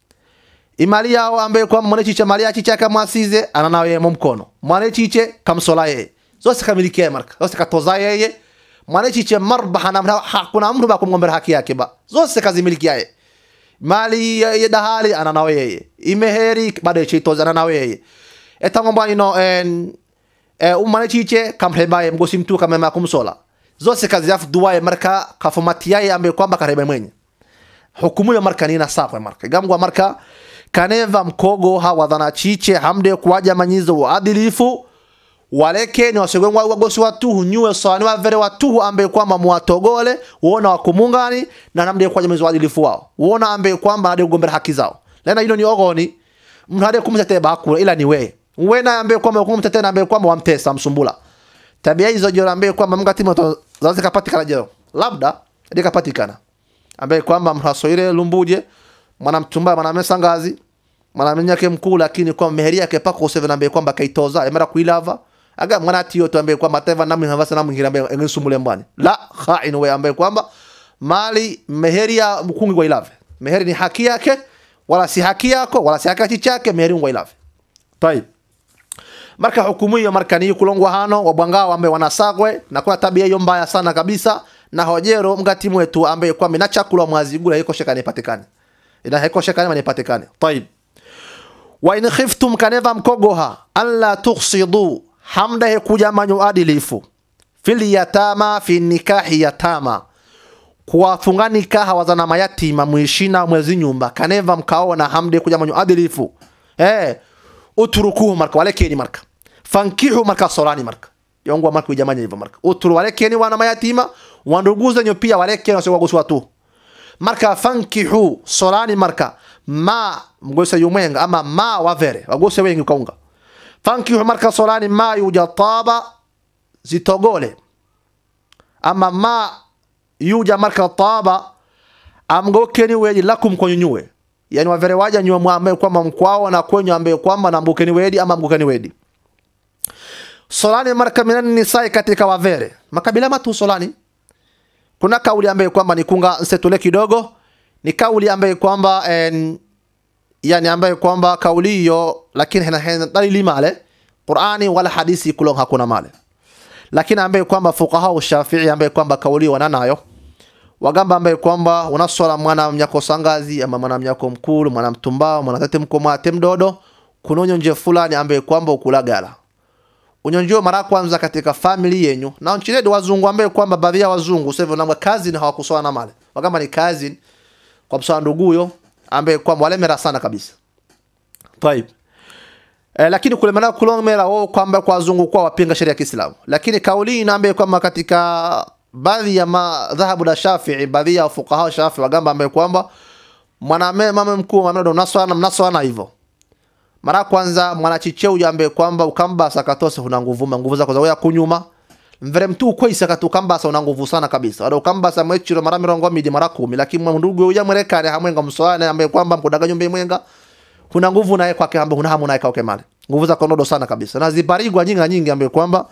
imali yao ambaye kwamba mwana chiche mali yake chiche kamwasize ananawe yeye mkono mwana chiche kamsola yeye zose kamilikia yeye marka zose katoza yeye mwana chiche marbaha na hakuna mtu ba kumgombera haki yake ba zose kazimilikia yeye mali ya dahali ananawe yeye imeheri baada chitoza ananawe yeye etangomba ino en e umane chiche kamreba mgosi mtu kama kumsola zose kazi yafu duwaye marka kafumatiyaye ambe kwamba karebe mwenye hukumu ya marka nina sakwe marka gamgwa marka kaneva mkogo hawadhana chiche hamde kuwaja manyizo wa adilifu waleke ni wasegengwa wagosi watuhu nyuwe sawani wavere watuhu ambe kwamba muwatogole uona wakumungani na namde kuwaja manyizo wa adilifu wao uona ambe kwamba nade kugombera haki zao lena hilo ni ogoni mtu hade kumtetee bakula ila ni wewe wena ambaye kwamba kumtetee ambaye kwamba wamtesa msumbula tabia hizo jora ambaye kwamba mngati moto zazi kapatikana jero labda ndi kapatikana ambaye kwamba mhasoire lumbuje mwana mtumba mwana mesangazi mwana menyake mkuu lakini kwa meheri yake pako seven ambaye kwamba kaitoza emera kuilava aga mwana tiyo to ambaye kwamba teva namu havasa namu ngira ambaye ngisumbule mbani la khain we ambaye kwamba mali meheri ya mkungi kwa ilave meheri ni haki yake wala si haki yako wala si haki chake meheri ngwa ilave طيب marka hukumu hiyo marka ni kulongwa hano wabwangao ambaye wanasagwe na kuna tabia hiyo mbaya sana kabisa na hojero mgati mwetu ambaye kwa mina chakula mwazigula iko shekani patikane ina iko shekani manipatikane طيب wa in khiftum kaneva mkogoha alla tuqsidu hamda he kuja manyu adilifu fil yatama fi nikahi yatama kuwafunga nikaha wazana mayatima mwishina mwezi nyumba kaneva mkaona hamde kuja manyu adilifu eh utrukuhu marka walekeni marka fankihu marka solani marka yongwa marka ujamanya hivyo marka utru walekeni wana mayatima wanduguze nyo pia walekeni wasiwa guswa tu marka fankihu solani marka ma mgose yumwenga ama ma wavere wagose wengi kaunga fankihu marka solani ma yujataba zitogole ama ma yuja marka taba amgokeni weji lakum konyunyue yani wavere waja nyua mwambe kwamba mkwao na kwenye ambaye kwamba na mbukeni wedi ama mbukeni wedi solani marka minan nisai katika wavere makabila matu solani kuna kauli ambaye kwamba ni kunga nsetule kidogo ni kauli ambaye kwamba en, yani ambaye kwamba kauli hiyo lakini hena hena dalili male Qur'ani wala hadithi kulong hakuna male lakini ambaye kwamba fuqaha Shafi'i ambaye kwamba kauli wananayo wagamba ambaye kwamba unaswala mwana mnyako sangazi ama mwana mnyako mkulu mwana mtumbao mwana tate mkomate mdodo kuna unyonje fulani ambaye kwamba ukulagala unyonjio mara kwanza katika family yenyu na nchini wazungu ambaye kwamba baadhi ya wazungu sasa na kazi na hawakuswala na male wagamba ni kazi kwa mswa nduguyo ambaye kwamba walemera sana kabisa طيب Eh, lakini kulemana kulomera wao kwamba kwa wazungu kwa wapinga sheria ya Kiislamu lakini kauli inaambia kwamba katika baadhi ya madhahabu la Shafi'i baadhi ya fuqaha Shafi'i wagamba ambaye kwamba mwaname mama mkuu mwanado mnaswana mnaswana hivyo mara kwanza mwanachicheu ambaye kwamba ukamba sakatose una nguvu nguvu zako za kunyuma mvere mtu ukwisa katukambasa una nguvu sana kabisa wala ukambasa mwechiro mara mirongo midi mara kumi lakini ndugu uya mwerekane hamwenga mswana ambaye kwamba mkudaga nyumba mwenga kuna nguvu naye kwake ambaye huna hamu naye kwake mali nguvu zako ndodo sana kabisa na ziparigwa nyingi nyingi ambaye kwamba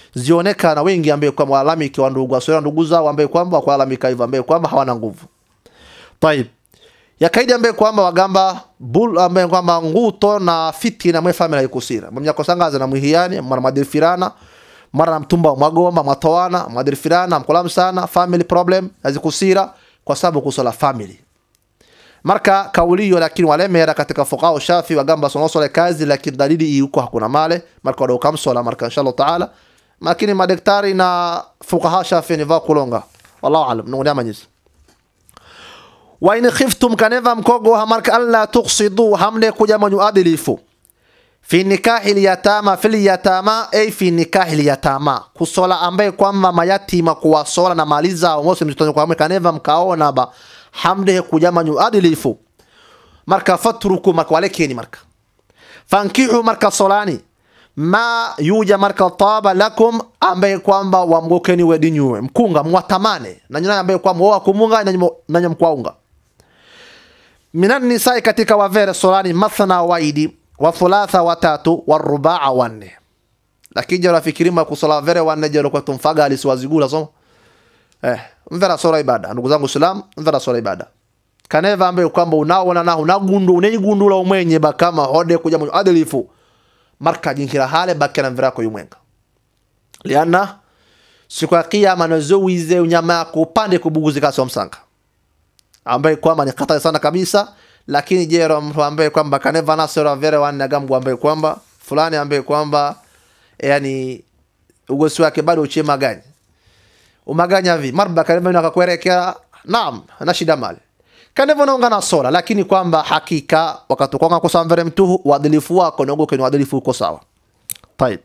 zionekana wengi ambaye kwamba walalamiki wa ndugu wasio ndugu zao ambaye kwamba wakulalamika hivyo ambaye kwamba hawana nguvu tayib yakaidi ambaye kwamba wagamba bul ambaye kwamba nguto na fitina mwe family ikusira mumya kosangaza na mwihiani mara madirifirana mara na mtumba mwagomba mwatowana madirifirana mkolam sana family problem azikusira kwa sababu kusola family marka kauliyo lakini walemera katika fuqaha shafi wagamba sonosole kazi lakini dalili hii huko hakuna male marka wadau kamsola marka inshallah taala lakini madaktari na fuqaha shafi ni va kulonga wallahu alam nunguni amanyisi wa in khiftum kaneva mkogo marka alla tuqsidu hamne kuja manyu adilifu fi nikahi liyatama fil yatama ay fi nikahi liyatama kusola ambaye kwamba mayatima kuwasola na mali zao mose mtoto kwa kaneva mkaona ba hamde kuja manyu adilifu marka fatruku marka walekeni marka fankihu marka solani ma yuja marka taba lakum ambaye kwamba wamgokeni wedinyuwe mkunga mwatamane na nyina ambaye kwamba wa kumunga na nyamkwaunga minan nisai katika wavere solani mathna waidi wa thulatha watatu wa rubaa wanne lakini jara fikirima kusola vere wanne jara kwa tumfaga alisiwazigula so eh mvera sola ibada ndugu zangu islam mvera sola ibada kaneva ambaye kwamba unaona na unagundu uneigundula umwenye bakama hode kuja mu adilifu marka jinkira hale bakana mvera ko yumwenga liana siku ya kiyama nazowize unyama yako upande kubuguzika so msanga ambaye kwamba ni hatari sana kabisa lakini jero mtu ambaye kwamba kaneva nasora vere wanne agamgu ambaye kwamba fulani ambaye kwamba yani ugosi wake bado uchema gani umaganya vi marba kaneva nakakwerekea naam na shida mali kaneva naunga na sola lakini kwamba hakika wakati kwanga kusamvere mtu uadilifu wako na ugoke ni uadilifu uko sawa طيب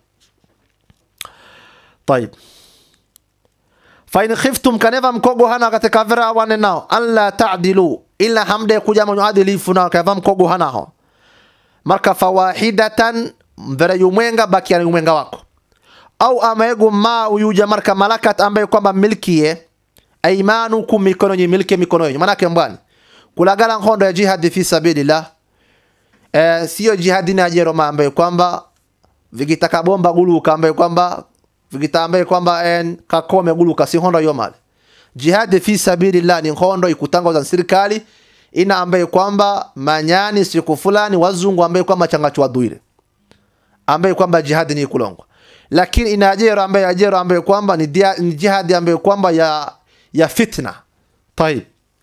طيب fain khiftum kaneva mkogo hana katika vera wane nao alla ta'dilu illa hamde kuja mwenye adilifu na kava mkogo hanaho marka fawahidatan vera yumwenga baki ya yumwenga wako au amaegu ma uyuja marka malakat ambaye kwamba milkie aimanukum mikono nyi milke mikono yenu manake mbwani kulagala nkondo ya jihad fi sabilillah eh, sio jihadi na jero ambaye kwamba vikitaka bomba guluka ambaye kwamba vikita ambaye kwamba en kakome guluka si hondo yo mali jihad fi sabilillah ni hondo ikutangaza serikali ina ambaye kwamba manyani siku fulani wazungu ambaye kwamba changachwa duire ambaye kwamba jihad ni kulongwa lakini ina ajero ambaye ajero ambaye kwamba ni, dia, ni jihad ambaye kwamba ya ya fitna tayib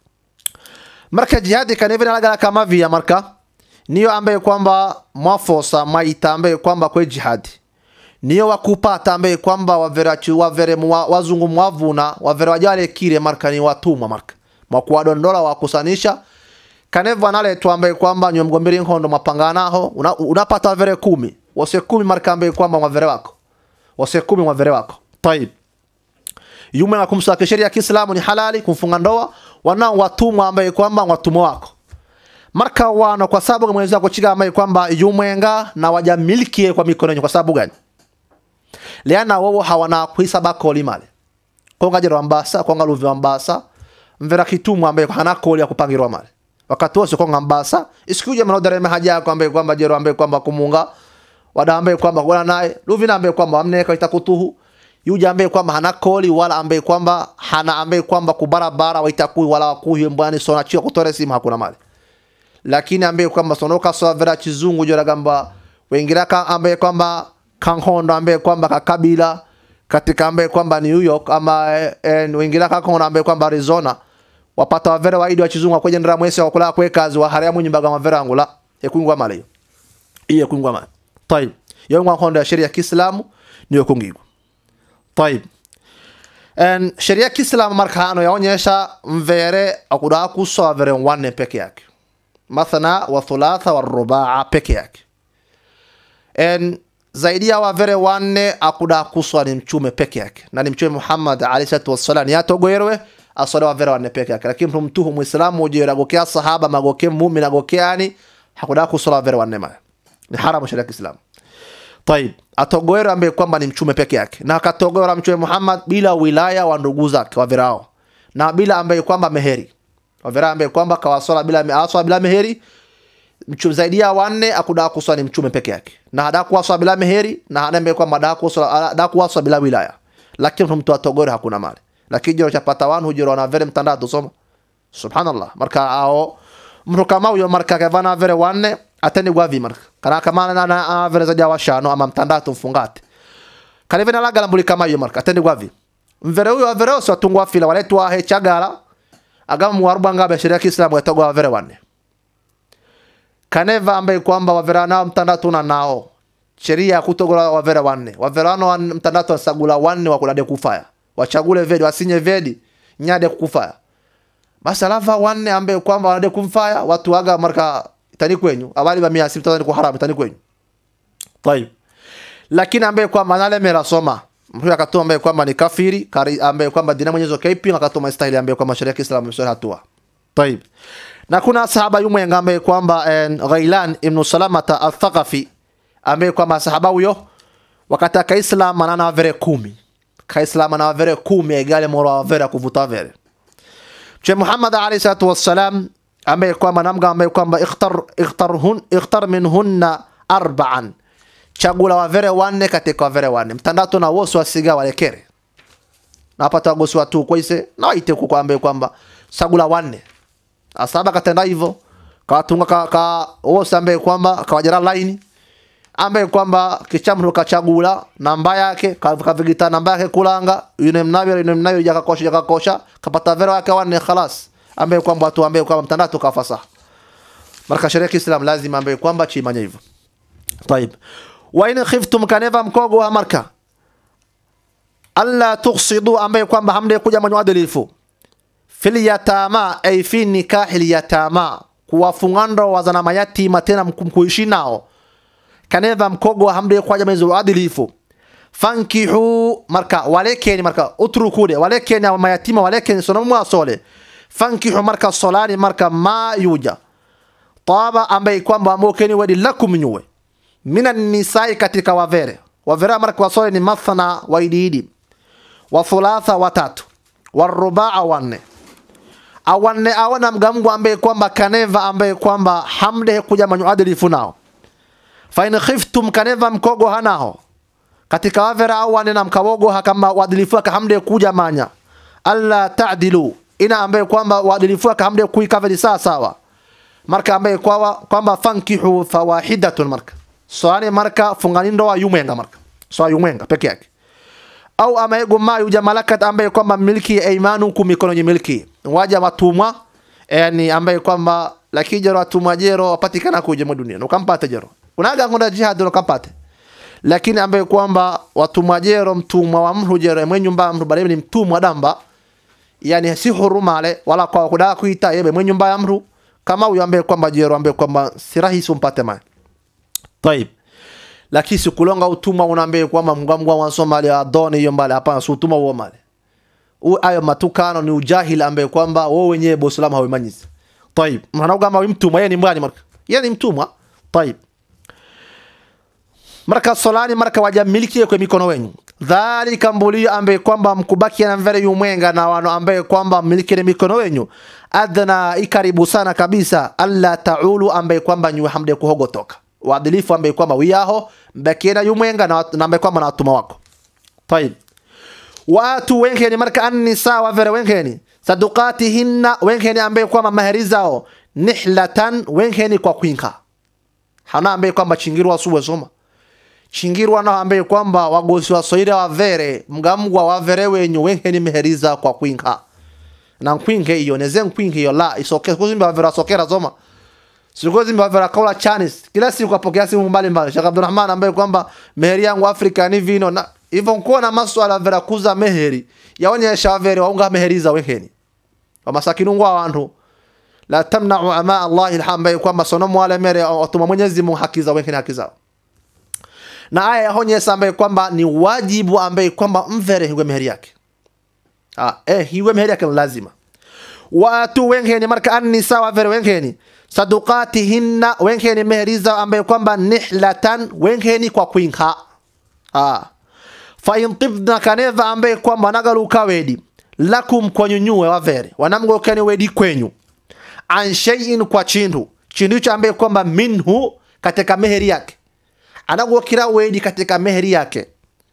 marka jihad kanevina lagala kama via marka niyo ambaye kwamba mwafosa maita ambaye kwamba kwe jihadi niyo wakupata ambaye kwamba wavere wavere mwa, wazungu mwavuna wavere wajale kile marka ni watumwa marka mwakuwadondola wakusanisha kanevu analetwa ambaye kwamba nywe mgomberi nkondo mapanganaho una, unapata wavere kumi wase kumi marka ambaye kwamba mwavere wako wase kumi mwavere wako tayib yume na kumsaka sheria ya Kiislamu ni halali kumfunga ndoa wanao watumwa ambaye kwamba watumwa wako marka wano kwa sababu Mwenyezi Mungu chiga ambaye kwamba yumwenga na wajamiliki kwa mikono kwa sababu gani liana wao hawana kuhisaba koli male konga jero ambasa konga luvi ambasa mvera kitumwa ambaye hana koli ya kupangirwa male wakati wose konga ambasa isikuje mnodare mahaja yako ambaye kwamba jero ambaye kwamba kumunga wada ambaye kwamba wala naye luvi na ambaye kwamba amneka itakutuhu yuja ambaye kwamba hana koli wala ambaye kwamba hana ambaye kwamba kubarabara waitakui wala wakuhi mbwani sona chio kutore simu hakuna mali lakini ambaye kwamba sonoka so vera chizungu jora gamba wengira ka ambaye kwamba kanhondo ambaye kwamba kakabila katika ambaye kwamba ni New York ama eh, wengira ka kono ambaye kwamba Arizona wapata wavera waidi wa chizungu kwenye ndra mwese wakula kwe kazi wa haramu nyumba kama vera angula ekungwa mala hiyo iye kungwa mala tayib yo ngwa hondo ya sheria ya Kiislamu niyo kungigwa tayib en sheria ya Kiislamu marka ano yaonyesha mvere akuda kusoa vere wanne peke yake mathna wa thulatha wa rubaa peke yake en zaidi ya wavere wanne akuda kuswa ni mchume peke yake na ni mchume Muhammad alayhi salatu wassalam yatogoerwe aswale wavere wanne peke yake lakini mtu mtuhu muislamu ujira gokea sahaba magoke muumini agokeani hakuda kuswa wavere wanne ma ni haramu sharia ya Kiislamu طيب atogoera ambaye kwamba ni mchume peke yake na akatogoera mchume Muhammad bila wilaya wa ndugu zake wavirao na bila ambaye kwamba meheri wavera ambaye kwamba kawaswala bila aswa bila meheri mchume zaidi ya wanne akuda kuswa ni mchume peke yake na hada kuwaswa bila meheri na hada mbele kwamba hada kuwaswa hada kuwaswa bila wilaya lakini mtu atogore hakuna mali lakini jero chapata wanu hujero na vere mtandatu soma subhanallah marka ao mtu kama huyo marka kavana vere wanne ateni gwavi marka kana kama na na vere za jawa shano ama mtandatu mfungate kana vena lagala mbuli kama hiyo marka ateni gwavi mvere huyo vere oso atungwa fila waletwa he chagala agama muwaruba ngabe sheria ya Kiislamu yatogwa vere wanne kaneva ambaye kwamba wavera nao mtandatu na nao sheria ya kutogora wavera wanne wavera wano wan, mtandatu wasagula wanne wakulade kufaya wachagule vedi wasinye vedi nyade kukufaya basi alafa wanne ambaye kwamba wanade kumfaya watu waga marka tani kwenyu abali ba mia sita tani kuharamu tani kwenyu tayib lakini ambaye kwamba nale mera soma mtu akatoa ambaye kwamba ni kafiri kari ambaye kwamba dina mwenyezo kaipi akatoa mastahili ambaye kwamba sheria ya Kiislamu imesema hatua tayib na kuna sahaba yumwe ambaye kwamba eh, Ghailan ibn Salamata al-Thaqafi ambaye kwamba sahaba huyo wakati akaislam anana vere kumi kaislam ana vere kumi egale moro vere kuvuta vere Mtume Muhammad alayhi salatu wassalam ambaye kwamba namga ambaye kwamba ikhtar ikhtar hun ikhtar minhunna arba'an chagula wa vere wanne katika vere wanne mtandatu na wosu wasiga walekere na hapa tagosi watu kwaise na waite kwa ambaye kwamba sagula wanne asaba katenda hivyo kawatunga ka, ka wose ambaye kwamba kawajara line ambaye kwamba kichamru kachagula namba yake kavigita namba yake kulanga yune mnavyo yune mnavyo yakakosha yakakosha kapata vero yake wanne khalas ambaye kwamba watu ambaye kwamba mtandatu kafasa marka sheria ya Kiislam lazima ambaye kwamba chimanya hivyo طيب وإن خفتم كنفا مكوغو marka alla tuqsidu ambaye kwamba hamde kuja mwenye uadilifu fil yatama ay fi nikahil yatama kuwafungando wazana mayatima tena mkuishi nao kaneva mkogo hamde kwaja mwenye uadilifu fankihu marka walekeni marka utrukude walekeni wa mayatima walekeni sono mwasole fankihu marka solani marka ma yuja taba ambaye kwamba amokeni wadi lakum nyuwe minan nisai katika wavere wavere marka wasole ni mathana waididi wa thulatha watatu warubaa wanne awanne awana mgamgu ambaye kwamba kaneva ambaye kwamba hamde kuja manyu adilifu nao fa in khiftum kaneva mkogo hanao katika wavera au wanne na mkawogo hakama wadilifu aka hamde kuja manya alla ta'dilu ina ambaye kwamba wadilifu aka hamde kuikaveli sawa sawa marka ambaye kwa kwamba fankihu fawahidatun marka soani marka fungani ndoa yumwenga marka so yumwenga peke yake au amaego mayu jamalakat ambaye kwamba milki ya imanukum mikono yenye milki waja watumwa yani ambaye kwamba lakini jero watumwa jero wapatikana kuje mwa dunia ukampata jero unaga ngunda jihad ukampate lakini ambaye kwamba watumwa jero mtumwa wa mtu jero mwenye nyumba mtu bali ni mtumwa damba yani si huruma ale wala kwa kuda kuita yebe mwenye nyumba ya mtu kama huyo ambaye kwamba jero ambaye kwamba si rahisi umpate mali طيب lakini sikulonga utumwa unaambia kwamba mgamgwa wa Somalia adoni hiyo mbali hapana si utumwa huo mali u ayo matukano ni ujahili ambaye kwamba wao wenyewe boslamu hawamanyizi طيب mwana kama mtumwa yeye ni mbani marka yeye ni mtumwa طيب marka solani marka wajamiliki kwa mikono wenu dhalika mbulio ambaye kwamba mkubaki na mvere yumwenga na wano ambaye kwamba miliki na mikono wenu adna ikaribu sana kabisa alla taulu ambaye kwamba nywe hamde kuhogotoka uadilifu ambaye kwamba wiyaho mbakiena yumwenga na, na ambaye kwamba na watuma wako طيب watu wenkeni marka annisa wavere wenkeni sadukatihinna wenkeni ambaye kwamba mahari zao nihlatan wenkeni kwa kwinka hana ambaye kwamba chingirwa suwe soma chingirwa na ambaye kwamba wagosi wa soira wavere mgamgwa wavere wenyu wenkeni meheriza kwa kwinka na nkwinke iyo neze nkwinke iyo la isoke kuzimba wavere sokera soma Siku zimba vya kaula chanis. Kila siku apokea simu mbali mbali. Sheikh Abdulrahman ambaye kwamba meheri yangu Afrika ni vino na hivyo nkuona maswala vya kuza meheri. Yaonyesha vere waunga meheri za wekeni. Wa masakinu ngwa wantu. La tamna'u ama Allah ilhambaye kwamba sonomu wale mere watuma Mwenyezi Mungu haki za wekeni haki zao. Na aya yaonyesha ambaye kwamba ni wajibu ambaye kwamba mvere hiwe meheri yake. Ah, eh hiwe meheri yake lazima. Watu wengeni marka annisa wa vere wengeni sadukatihinna wenkeni meheriza ambaye kwamba nihlatan wenkeni kwa kwinka ah. fa in tibna kaneva ambaye kwamba nagaluka wedi lakum kwanyunyuwe wavere wanamgokeni wedi kwenyu an shay'in kwa chindu chindu hicho ambaye kwamba minhu katika meheri yake anagokira weni katika meheri yake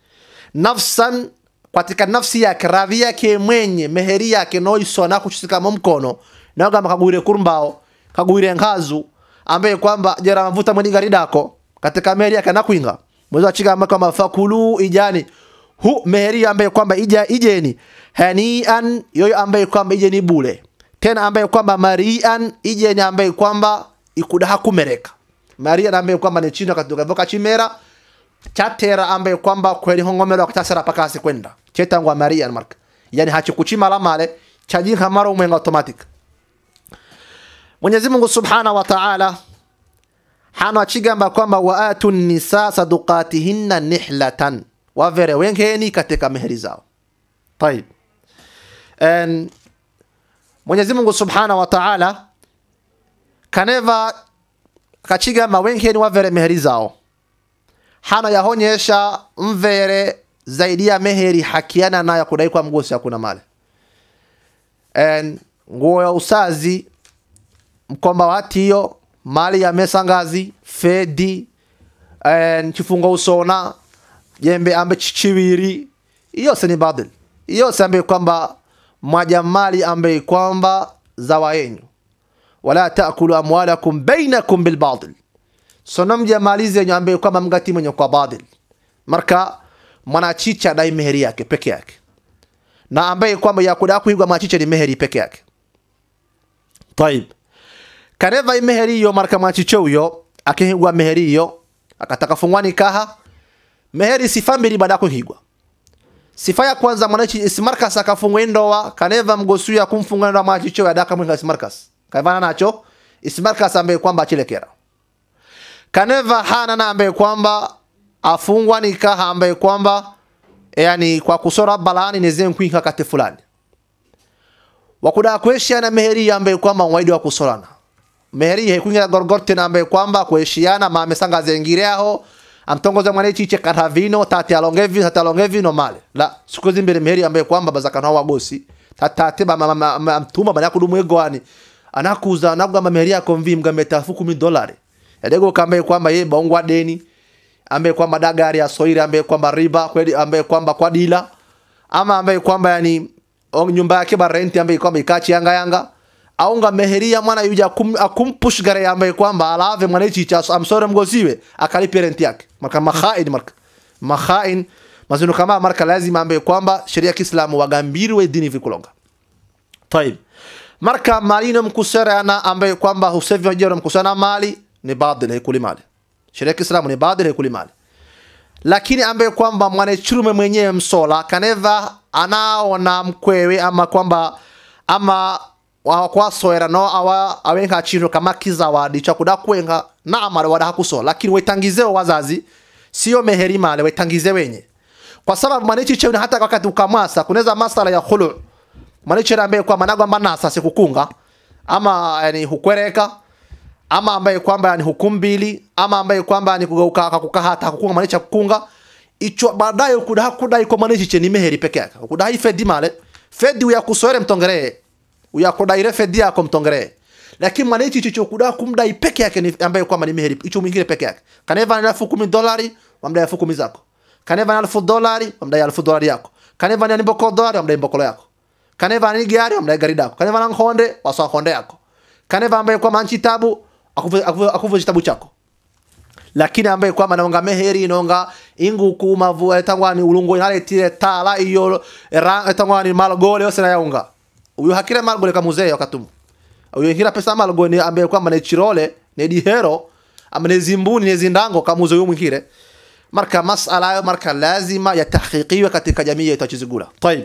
nafsan katika nafsi yake radhi yake mwenye meheri yake noisona kuchisikamo mkono nagamba kagwire kurumbao kagwire nkazu ambaye kwamba jera mavuta mweni gari dako katika meheri yake nakwinga mwezi wachigamba kwamba fakulu ijani hu meheri ambaye kwamba ija ijeni hanian yoyo ambaye kwamba ijeni bule tena ambaye kwamba marian ijeni ambaye kwamba ikudaha kumereka marian ambaye kwamba ni chino katuka voka chimera chatera ambaye kwamba kweli hongomero akatasara pakasi kwenda chetangwa marian marka yani hachikuchimala male chajinka mara umwenga automatic Mwenyezi Mungu Subhanahu wa Ta'ala hano achigamba kwamba waatu nisa sadukatihinna nihlatan wavere wengeni katika meheri zao طيب and Mwenyezi Mungu Subhanahu wa Ta'ala kaneva kachigamba wengeni wavere meheri zao hano yahonyesha mvere zaidi ya meheri hakiana nayo kudai kwa mgosi hakuna mali and nguo ya usazi mkomba watiyo mali ya mesangazi fedi and chifungo usona jembe ambe chichiwiri iyose ni badil iyose ambe kwamba mwaja mali ambe kwamba zawa yenyu wala taakulu amwalakum bainakum bilbatil sono mja mali zenyu ambe kwamba mgati mwenye kwa badil marka mwanachicha dai meheri yake peke yake na ambaye kwamba yakuda kuigwa machicha ni meheri peke yake طيب kaneva imeheri hiyo marka mwachicho huyo akihigwa meheri hiyo akataka fungwa nikaha meheri sifa mbili baada ya kuhigwa sifa ya kwanza mwanachi ismarkas akafungwa ndoa kaneva mgosu ya kumfunga ndoa mwachicho ya daka mwinga ismarkas kaivana nacho ismarkas ambaye kwamba achilekera kaneva hana na ambaye kwamba afungwa nikaha ambaye kwamba yani kwa kusora balani nezen kuinka kate fulani wakuda kuheshiana meheri ambaye kwamba waidi wa kusorana meheri hekuingira gorgorte na ambaye kwamba kuheshiana mame sanga zengireaho amtongoza mwana chiche karavino tati alongevi tati alongevi no male la siku zimbere meheri ambaye kwamba bazakana wagosi tatate ba mtuma bana kudumu egwani anakuza anagamba meheri yako mvi mgameta fuku mi dolari yadego kambaye kwamba ye bongwa deni ambaye kwamba dagari ya soiri ambaye kwamba riba kweli ambaye kwamba kwa dila ama ambaye kwamba yani o- nyumba yake ba renti ambaye kwamba ikachi yanga yanga aunga meheria mwana yuja akum, akumpush gare ambaye kwamba alave mwana ichi cha amsore mgoziwe akalipe renti yake marka makhain marka makhain mazunu kama marka lazima ambaye kwamba sheria ya Kiislamu wagambiriwe dini vikulonga طيب marka malino mkuserana ambaye kwamba husevi wajero mkusana mali ni badil haikuli mali sheria ya Kiislamu ni badil haikuli mali lakini ambaye kwamba mwanachurume mwenyewe msola kaneva anaona mkwewe ama kwamba ama wakwasoera no awa awenga chiro kama kizawadi cha kuda kwenga na amara wada hakuso lakini wetangizeo wazazi sio meheri male wetangize wenye kwa sababu mwanichi chewe hata wakati ukamasa kunaweza masala ya khulu mwanichi ambaye kwa manago manasa sikukunga ama yani hukwereka ama ambaye kwamba ni hukumu mbili ama ambaye kwamba ni kugeuka akakuka hata kukunga manisha kukunga icho baadaye kuda kudai kwa manichi che ni meheri peke yake kudai fedi male fedi uya kusore mtongeree uya kudaire fedi yako mtongeree lakini manichi chicho kuda kumdai peke yake ni ambaye kwamba ni meheri icho mwingine peke yake kaneva na elfu kumi dolari wamdai elfu kumi zako kaneva na elfu dolari wamdai elfu dolari yako kaneva ni mboko dolari wamdai mbokolo yako kaneva ni gari wamdai gari dako kaneva na nkhonde wasa nkhonde yako kaneva ambaye kwamba nchi tabu akuve akuve- akuve kitabu chako lakini ambaye kwamba naonga meheri inonga inguku mavu etangwani ulungu inaletire tala iyo ra etangwani malgole yose na yaunga uyo hakire malgole kamuzee wakatumu uyo hira pesa malgole ambaye kwamba ne chirole ne dihero ama ne zimbuni ne zindango kamuze uyo mwingire marka masala ayo marka lazima yatahqiqiwe katika jamii yetu ya Chizigula طيب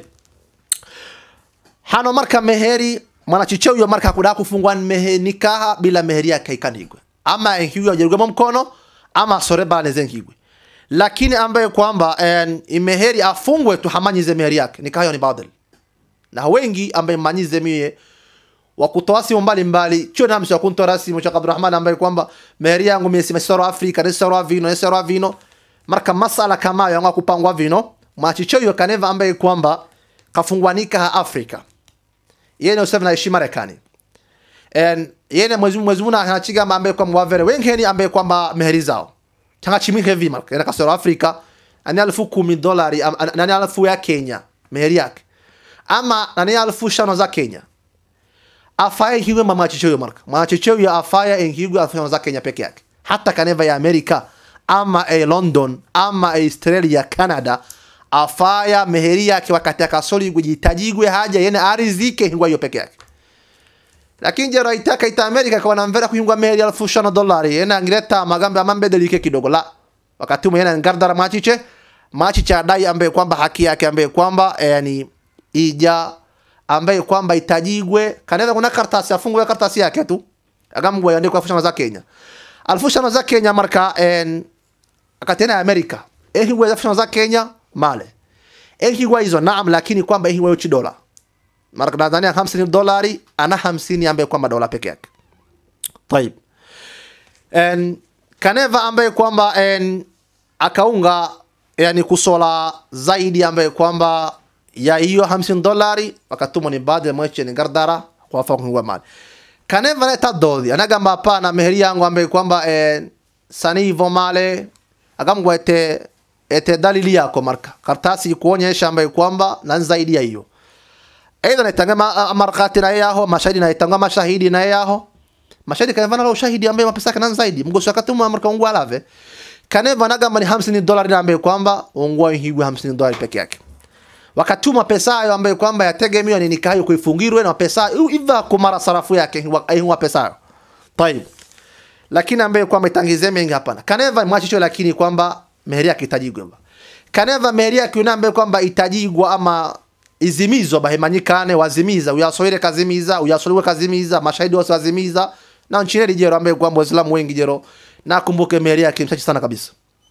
hano marka meheri mwanachiche huyo marka kuda kufungwa mehe nikaha bila meheri yake ikanigwe ama hiyo ajerugemo mkono ama sore bale zenkigwe lakini ambaye kwamba en, imeheri afungwe tu hamanyize meheri yake nikaha hiyo ni badal na wengi ambaye manyize mie wakutoa simu mbalimbali chio namsi wakuntora simu cha Abdurrahman ambaye kwamba meheri yangu mimi simesoro Afrika nisoro vino nisoro vino marka masala kama yanga kupangwa vino machicho hiyo kaneva ambaye kwamba kafungwanika ha Afrika yeye ni usema naishi Marekani en yene mwezi mwezi muna anachiga ambaye kwamba wavere wenkeni ambaye kwamba meheri zao changa chimi heavy mark ena kasoro afrika ani alfu kumi dolari am- an- nani alfu ya kenya meheri yake ama nani alfu shano za kenya afaya hiwe mama chicheyo mark mama chicheyo ya afaya enhigwe alfu shano za kenya peke yake hata kaneva ya amerika ama a london ama a australia canada afaya meheri yake wakati akasoli kujitajigwe haja yene arizike hingwa hiyo peke yake lakini jero itaka ita amerika kwa namvera kuhingwa meheri alfu shano dolari yene angireta magambe amambedelike kidogo la wakati ume yene ngardara machiche machiche adai ambaye kwamba haki yake ambaye kwamba eh, yani ija ambaye kwamba itajigwe kanaweza kuna kartasi afungwe kartasi yake tu agamgwe andikwa alfu shano za Kenya alfu shano za Kenya marka en akatena Amerika ehigwe alfu shano za Kenya male ehigwe hizo naam lakini kwamba ehigwe uchi dola marka Tanzania 50 dolari ana 50 ambaye kwamba dola peke yake طيب en kaneva ambaye kwamba en akaunga yani kusola zaidi ambaye kwamba ya hiyo 50 dolari wakatuma ni baadhi ya mweche ni gardara kwa fa kwa mali kaneva leta dodi anagamba hapana meheri yangu ambaye kwamba eh, sani hivyo male akamgwa ete ete dalili yako marka kartasi kuonyesha ambaye kwamba na zaidi ya hiyo aidha naitanga ma, markati na yaho mashahidi naitanga mashahidi na yaho mashahidi kaneva na ushahidi ambaye mapesa yake na zaidi mgoso akatuma marka ungwa alave kaneva nagamba ni 50 dolari na ambaye kwamba ungwa higwe 50 dolari peke yake wakatuma pesa hayo ambayo kwamba yategemewa ni nikayo kuifungirwe na pesa iva kumara sarafu yake aihuwa pesa hayo tayib lakini ambaye kwamba itangize mengi hapana kaneva mwachicho lakini kwamba meheri yake itajigwa kaneva meheri yake yuna ambaye kwamba itajigwa ama izimizwa bahemanyikane wazimiza uyasoire kazimiza uyasoliwe kazimiza mashahidi wose wazimiza na nchini lijero ambaye kwamba waislamu wengi jero nakumbuke meheri yake mchache sana kabisa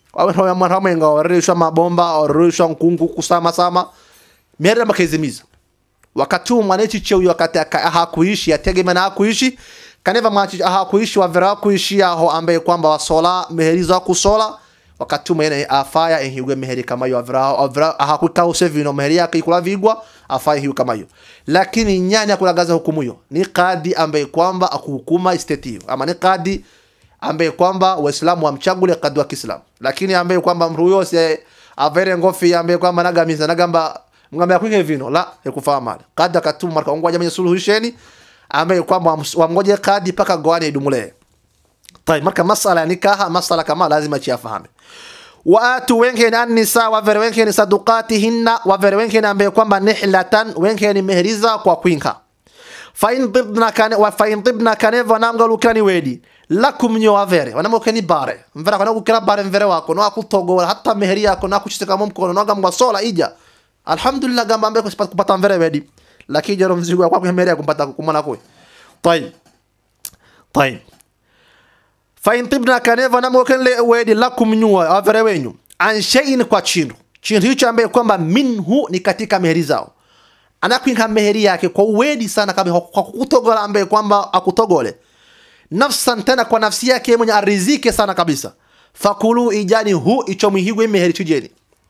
wamwenga warishwa mabomba warishwa nkungu kusama sama meheri makazimiza wakati huu mwanechi cheu wakati aka- hakuishi ategemea na hakuishi kaneva mwachi hakuishi wavera hakuishi aho ambaye kwamba wasola meheri za kusola wakati umene afaya ehigwe meheri kama hiyo avira avira hakuka usevino meheri yake ikula vigwa afaya hiyo kama hiyo lakini nyani akulagaza hukumu hiyo ni kadi ambaye kwamba akuhukuma state hiyo ama ni kadi ambaye kwamba waislamu wamchagule kadi wa Kiislamu lakini ambaye kwamba mtu huyo si avere ngofi ambaye kwamba nagamiza nagamba ngambe akwinge vino la yakufaa mali kadi akatuma marka ongwa jamani suluhisheni ambaye kwamba wams- wamngoje kadi paka goane idumulee طيب marka masala ya nikaha masala kama lazima chiafahame waatu wenkeni annisa wavere wenkeni sadukatihinna wavere wenkeni ambaye kwamba nihlatan wenkeni meheriza kwa kwinka fain tibna kane wa fain tibna kane vanamga lukani wedi lakum nyo avere wanamo keni bare mvera kana kukira bare mvere wako no akutogo hata meheri yako na kuchiteka mkono no gamba sola ija alhamdulillah gamba ambaye kusipata kupata mvere wedi lakini jero mzigo kwa meheri yako kupata kumana kwe طيب طيب fain tibna kaneva namokenle wedi lakum nyua avere wenyu an shay'in kwa chindu chindu hicho ambaye kwamba minhu ni katika meheri zao anakwinka meheri yake kwa uwedi sana kama kwa kutogola ambaye kwamba akutogole nafsan tena kwa nafsi yake yeye mwenye arizike sana kabisa fakulu ijani hu icho mihigwe meheri chujeni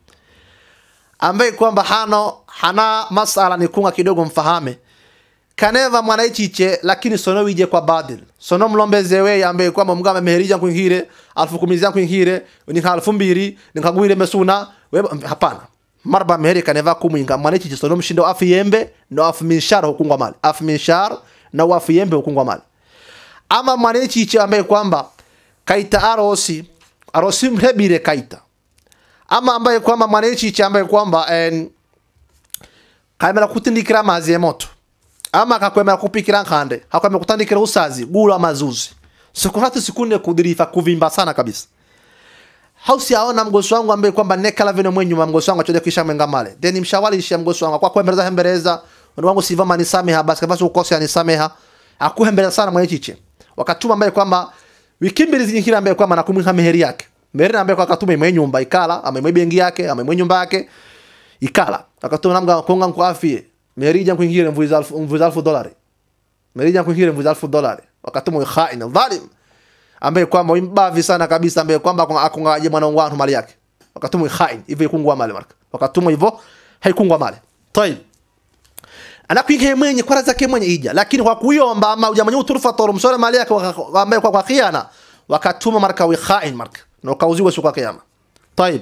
ambaye kwamba hano hana masala ni kunga kidogo mfahame kaneva mwanaichiche lakini sono wije kwa badil sono mlombeze we ambaye kwamba mgama meherija kwingire alfu kumi za kwingire ni alfu mbili nikagwire mesuna we hapana marba meheri kaneva kumwinga mwanaichiche sono mshindo afu yembe no afu minshar hukungwa mali afu minshar na afu yembe hukungwa mali ama mwanaichiche ambaye kwamba kaita arosi arosi mrebire kaita ama ambaye kwamba mwanaichiche ambaye kwamba en kaimela kutindikira amazi ya moto ama akakwemera kupikira nkande hakwemera kutandikira usazi gula mazuzi siku tatu siku nne kudirifa kuvimba sana kabisa hausi aona mgosi wangu ambaye kwamba nekala vino mwenyu mgosi wangu achode kisha mwenga male then mshawalisha mgosi wangu kwa kuhembeleza hembeleza ndo wangu siva mani sameha basi kama ukose ani sameha akuhembeleza sana mwenye chiche wakatuma ambaye kwamba wiki mbili zinyingine ambaye kwamba nakumwinka meheri yake meheri ambaye kwa akatuma imwe nyumba ikala ama imwe bengi yake ama imwe nyumba yake ikala akatuma namga konga nkwaafie merija kuingira mvuza alfu mvuza alfu dolari merija kuingira mvuza alfu dolari wakatuma khaina dhalim ambaye kwamba imbavi sana kabisa ambaye kwamba akungaje mwana wangu mali yake wakatuma khain hivyo ikungwa mali marka wakatuma hivyo haikungwa mali طيب anakuingia mwenye kwa zake mwenye ija lakini kwa kuiomba ama ujamanya uturufa toro msore mali yake ambaye kwa kwa khiana wakatuma marka wi khain marka na ukauziwe siku ya kiyama طيب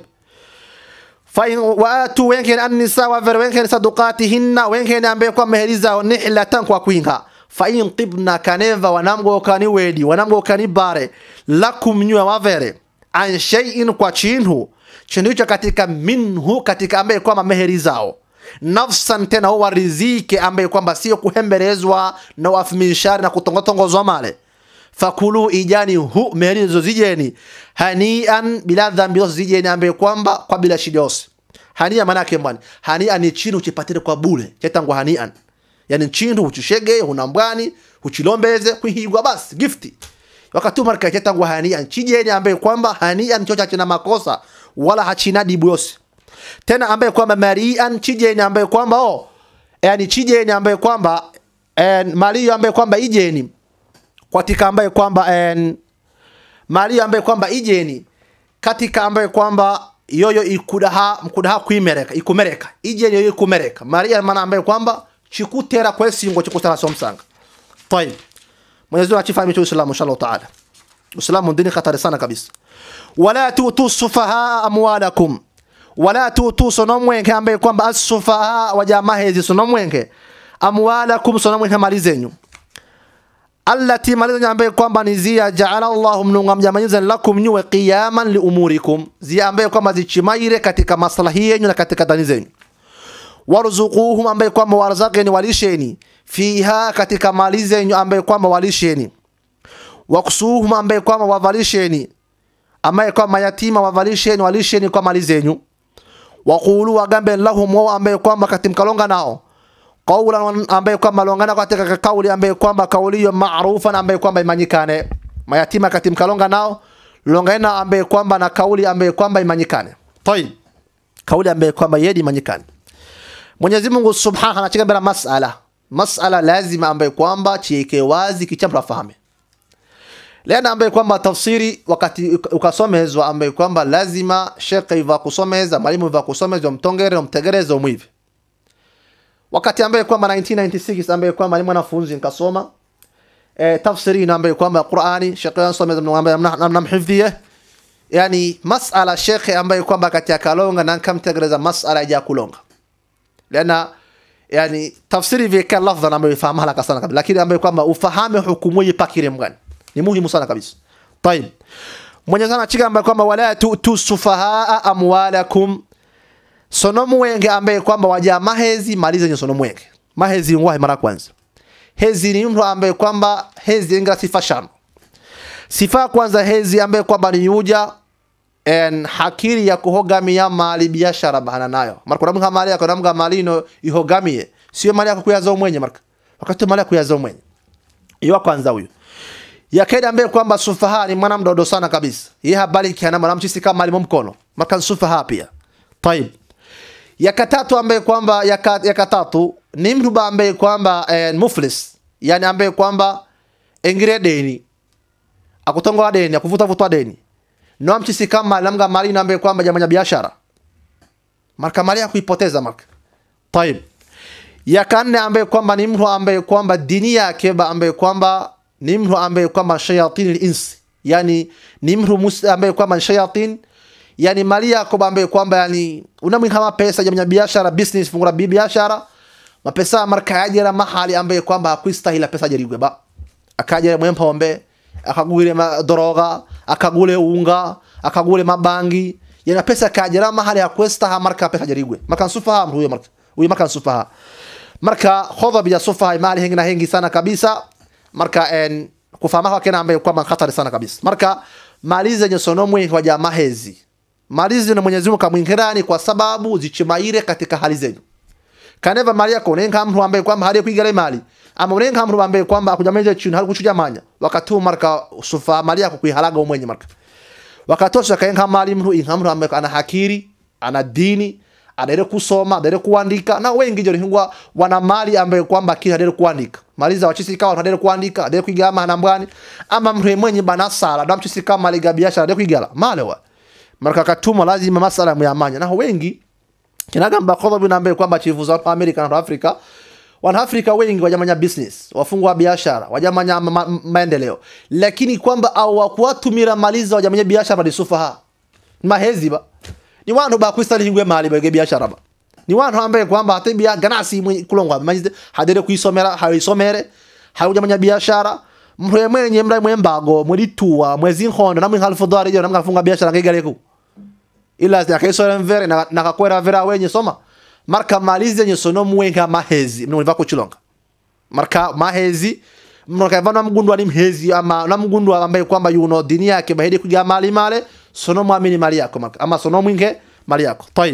فإن وآتوا وينكن النساء وفر وينكن صدقاتهن وينكن ambaye kwa maheri zao nihlatan kwa kuinga فإن طبنا kaneva wanamgo kani wedi wanamgo kani bare lakum nywa wavere an shay'in kwa chinhu chinhu hicho katika minhu katika ambaye kwamba maheri zao nafsan tena warizike ambaye kwamba sio kuhemberezwa na wafiminshari na kutongotongozwa male fakulu ijani hu meheri hizo zijeni hanian bila dhambi zose zijeni ambaye kwamba kwa bila shida yose hania maana yake mbani hania ni chini uchipatire kwa bure chetangwa hanian yani chindu uchishege unambwani uchilombeze kuhigwa basi gifti wakati marka chetangwa hanian chijeni ambaye kwamba hanian chocha china makosa wala hachina dibu yose tena ambaye kwamba marian chijeni ambaye kwamba oh yani chijeni ambaye kwamba en mali ambaye kwamba ijeni katika ambaye kwamba en mali ambaye kwamba ijeni katika ambaye kwamba yoyo ikudaha mkudaha kuimereka ikumereka ijeni yoyo ikumereka mali maana ambaye kwamba chikutera kwesingo chikutera somsanga طيب Mwenyezi Mungu achifahamishe Uislamu inshallah taala Uislamu dini hatari sana kabisa wala tutu sufaha amwalakum wala tutu sonomwenke ambaye kwamba asufaha wajamaa hizi sonomwenke amwalakum sonomwenke mali zenyu allati mali zenyu ambaye kwamba ni zia jaala Allahu mnunga mjamanyiza lakum nyuwe qiyaman li umurikum zia ambaye kwamba zichimaire katika maslahi yenu na katika dani zenyu warzuquhum ambaye kwamba warzaqeni walisheni fiha katika mali zenyu ambaye kwamba walisheni waksuhum ambaye kwamba wavalisheni ambaye kwamba yatima wavalisheni walisheni kwa mali zenyu waqulu wagambe lahum wao ambaye kwamba katimkalonga nao qawlan ambaye kwamba longana katika kauli ambaye kwamba kauli hiyo maarufan ambaye kwamba imanyikane mayatima katimkalonga nao longana ambaye kwamba na kauli ambaye kwamba imanyikane tayib kauli ambaye kwamba yedi imanyikane Mwenyezi Mungu Subhanahu anachika bila masala masala lazima ambaye kwamba chieke wazi kichambo afahame Lena ambaye kwamba tafsiri wakati ukasomezwa ambaye kwamba lazima shekhe iva kusomeza mwalimu iva kusomezwa mtongere umtegereze umwive wakati ambaye kwamba 1996 ambaye kwamba ni mwanafunzi nikasoma e, tafsiri ina ambaye kwamba Qur'ani shekhe ansomeza ambaye namhifdhie yani masala shekhe ambaye kwamba kati akalonga na kamtegereza masala ya kulonga lena yani tafsiri vika lafdha ambayo ifahamu haraka sana kabisa lakini ambaye kwamba ufahame hukumu ipakire mgani ni muhimu sana kabisa طيب Mwenyezi Mungu achigamba kwamba wala tu'tu sufahaa amwalakum sonomu wenge ambaye kwamba waja mahezi malize nyo sonomu wenge mahezi ngwahi mara kwanza hezi ni mtu ambaye kwamba hezi inga sifa shano sifa kwanza hezi ambaye kwamba ni yuja en hakiri ya kuhogamia mali biashara bahana nayo marka namga mali yako namga mali ino ihogamie sio mali yako kuyazo mwenye marka wakati mali yako kuyazo mwenye hiyo kwanza huyo ya kaida ambaye kwamba sufaha ni mwana mdodo sana kabisa yeye habari kiana mwanamchisi kama alimo mkono maka sufaha pia طيب ya katatu ambaye kwamba ya, ka, ya katatu ni mtu ambaye kwamba eh, muflis yani ambaye kwamba engire deni akutongoa deni akuvuta vutwa deni no mchisi kama lamga mali na ambaye kwamba jamanya biashara marka mali kuipoteza marka طيب ya kanne ambaye kwamba ni mtu ambaye kwamba dini yake ambaye kwamba ni mtu ambaye kwamba shayatin al-ins yani ni mtu ambaye kwamba shayatin yani mali yako ambaye kwamba yani unamwi kama pesa jamanya biashara business fungura biashara mapesa marka yajira mahali ambaye kwamba hakuistahili pesa jarigwe ba akaja mwempa ombe akagule madoroga akagule unga akagule mabangi yana pesa kajira mahali hakuistaha marka pesa jarigwe marka sufaha huyo marka huyo marka sufaha marka khodha bila sufaha mali hengi na hengi sana kabisa marka en kufahama kwake ambaye kwamba hatari sana kabisa marka mali zenye sonomwe kwa jamaa hezi mali zenye Mwenyezi Mungu kamwingirani kwa sababu zichimaire katika hali zenu kaneva mali yako nenga mtu ambaye kwamba hali kuigale mali ama unenga mtu ambaye kwamba akujameza chini hali kuchuja manya wakati marka sufa mali yako kuihalaga umwenye marka wakatosha kaenga mali mtu inga mtu ambaye ana hakiri ana dini adere kusoma adere kuandika na wengi jori hingwa wana mali ambaye kwamba kila adere kuandika mali za wachisi kawa adere kuandika adere kuigama na mbwani ama mtu mwenye bana sala na mchisi kama mali ga biashara adere kuigala male wa marka katuma lazima masala muyamanya na wengi kinagamba kodha bina ambaye kwamba chifu za Amerika na Afrika wanaafrika wengi wajamanya business wafungwa biashara wajamanya ma, ma, maendeleo lakini kwamba awakuwatumira maliza wajamanya biashara badi sufaha mahezi ba ni wantu bakwistali hingwe mali bage biashara ba ni wantu ambaye kwamba hata bia ganasi mwe kulongwa majize hadere kuisomera haisomere hawajamanya biashara mwe mwenye mra mwembago mweditua mwezi nkondo namwe halfu dolari yo namwe funga biashara ngegaleku ila akaisora mvere na nakakwera vera wenye soma marka malize nye sono mwenga mahezi mno niva kuchilonga marka mahezi mno kaiva na mgundwa ni mhezi ama na mgundwa ambaye kwamba yuno dini yake bahidi kuja mali male sono muamini mali yako marka ama sono mwinge mali yako طيب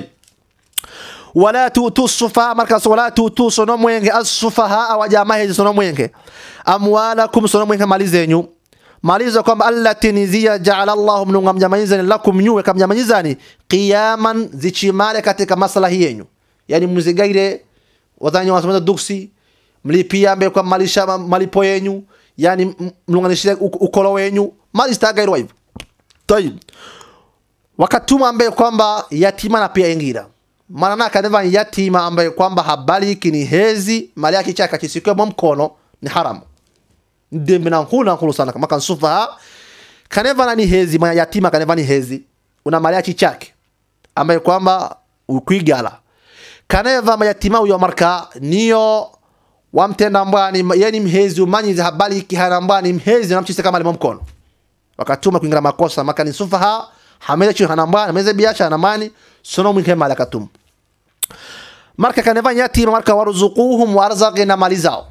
wala tutu sufaha marka wala tutu sono mwenge as-sufaha waja mahezi sono mwenge amwalakum sono mwenge mali zenyu maliza kwamba allati nizia jaala Allahu mnunga mjamanyizani lakum nyuwe kamjamanyizani qiyaman zichimale katika maslahi yenyu yani mzigaire wazanyi wasameza duksi mlipia ambaye kwa malisha malipo yenyu yani mlunganishie ukolo wenyu mali stagairwa hivyo tayib wakatuma ambaye kwamba yatima na pia ingira maana na kaneva yatima ambaye kwamba habari ni hezi mali yake chaka kisikwe mkono ni haramu dembe na nkulu na nkulu sana kama kansufa kaneva ni hezi ma yatima kaneva ni hezi una mali yake chake ambaye kwamba ukwigala kaneva mayatima uyo marka niyo wamtenda mbwani yani mhezi umanyize habari kihana mbwani mhezi namchise kama limo mkono wakatuma kuingira makosa maka ni sufaha hameza chi hana mbwani hameza biashara na mani sono mwinke mali akatum marka kaneva yatima marka waruzuquhum warzaqina mali zao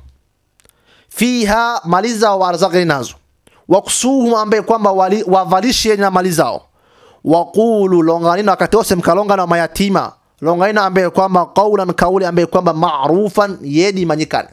fiha mali zao warzaqina nazo wakusuhum ambaye kwamba wavalishe na mali zao waqulu longanina wakati wose mkalonga na mayatima longaina ambaye kwamba qaulan kauli ambaye kwamba ma'rufan yedi manyikane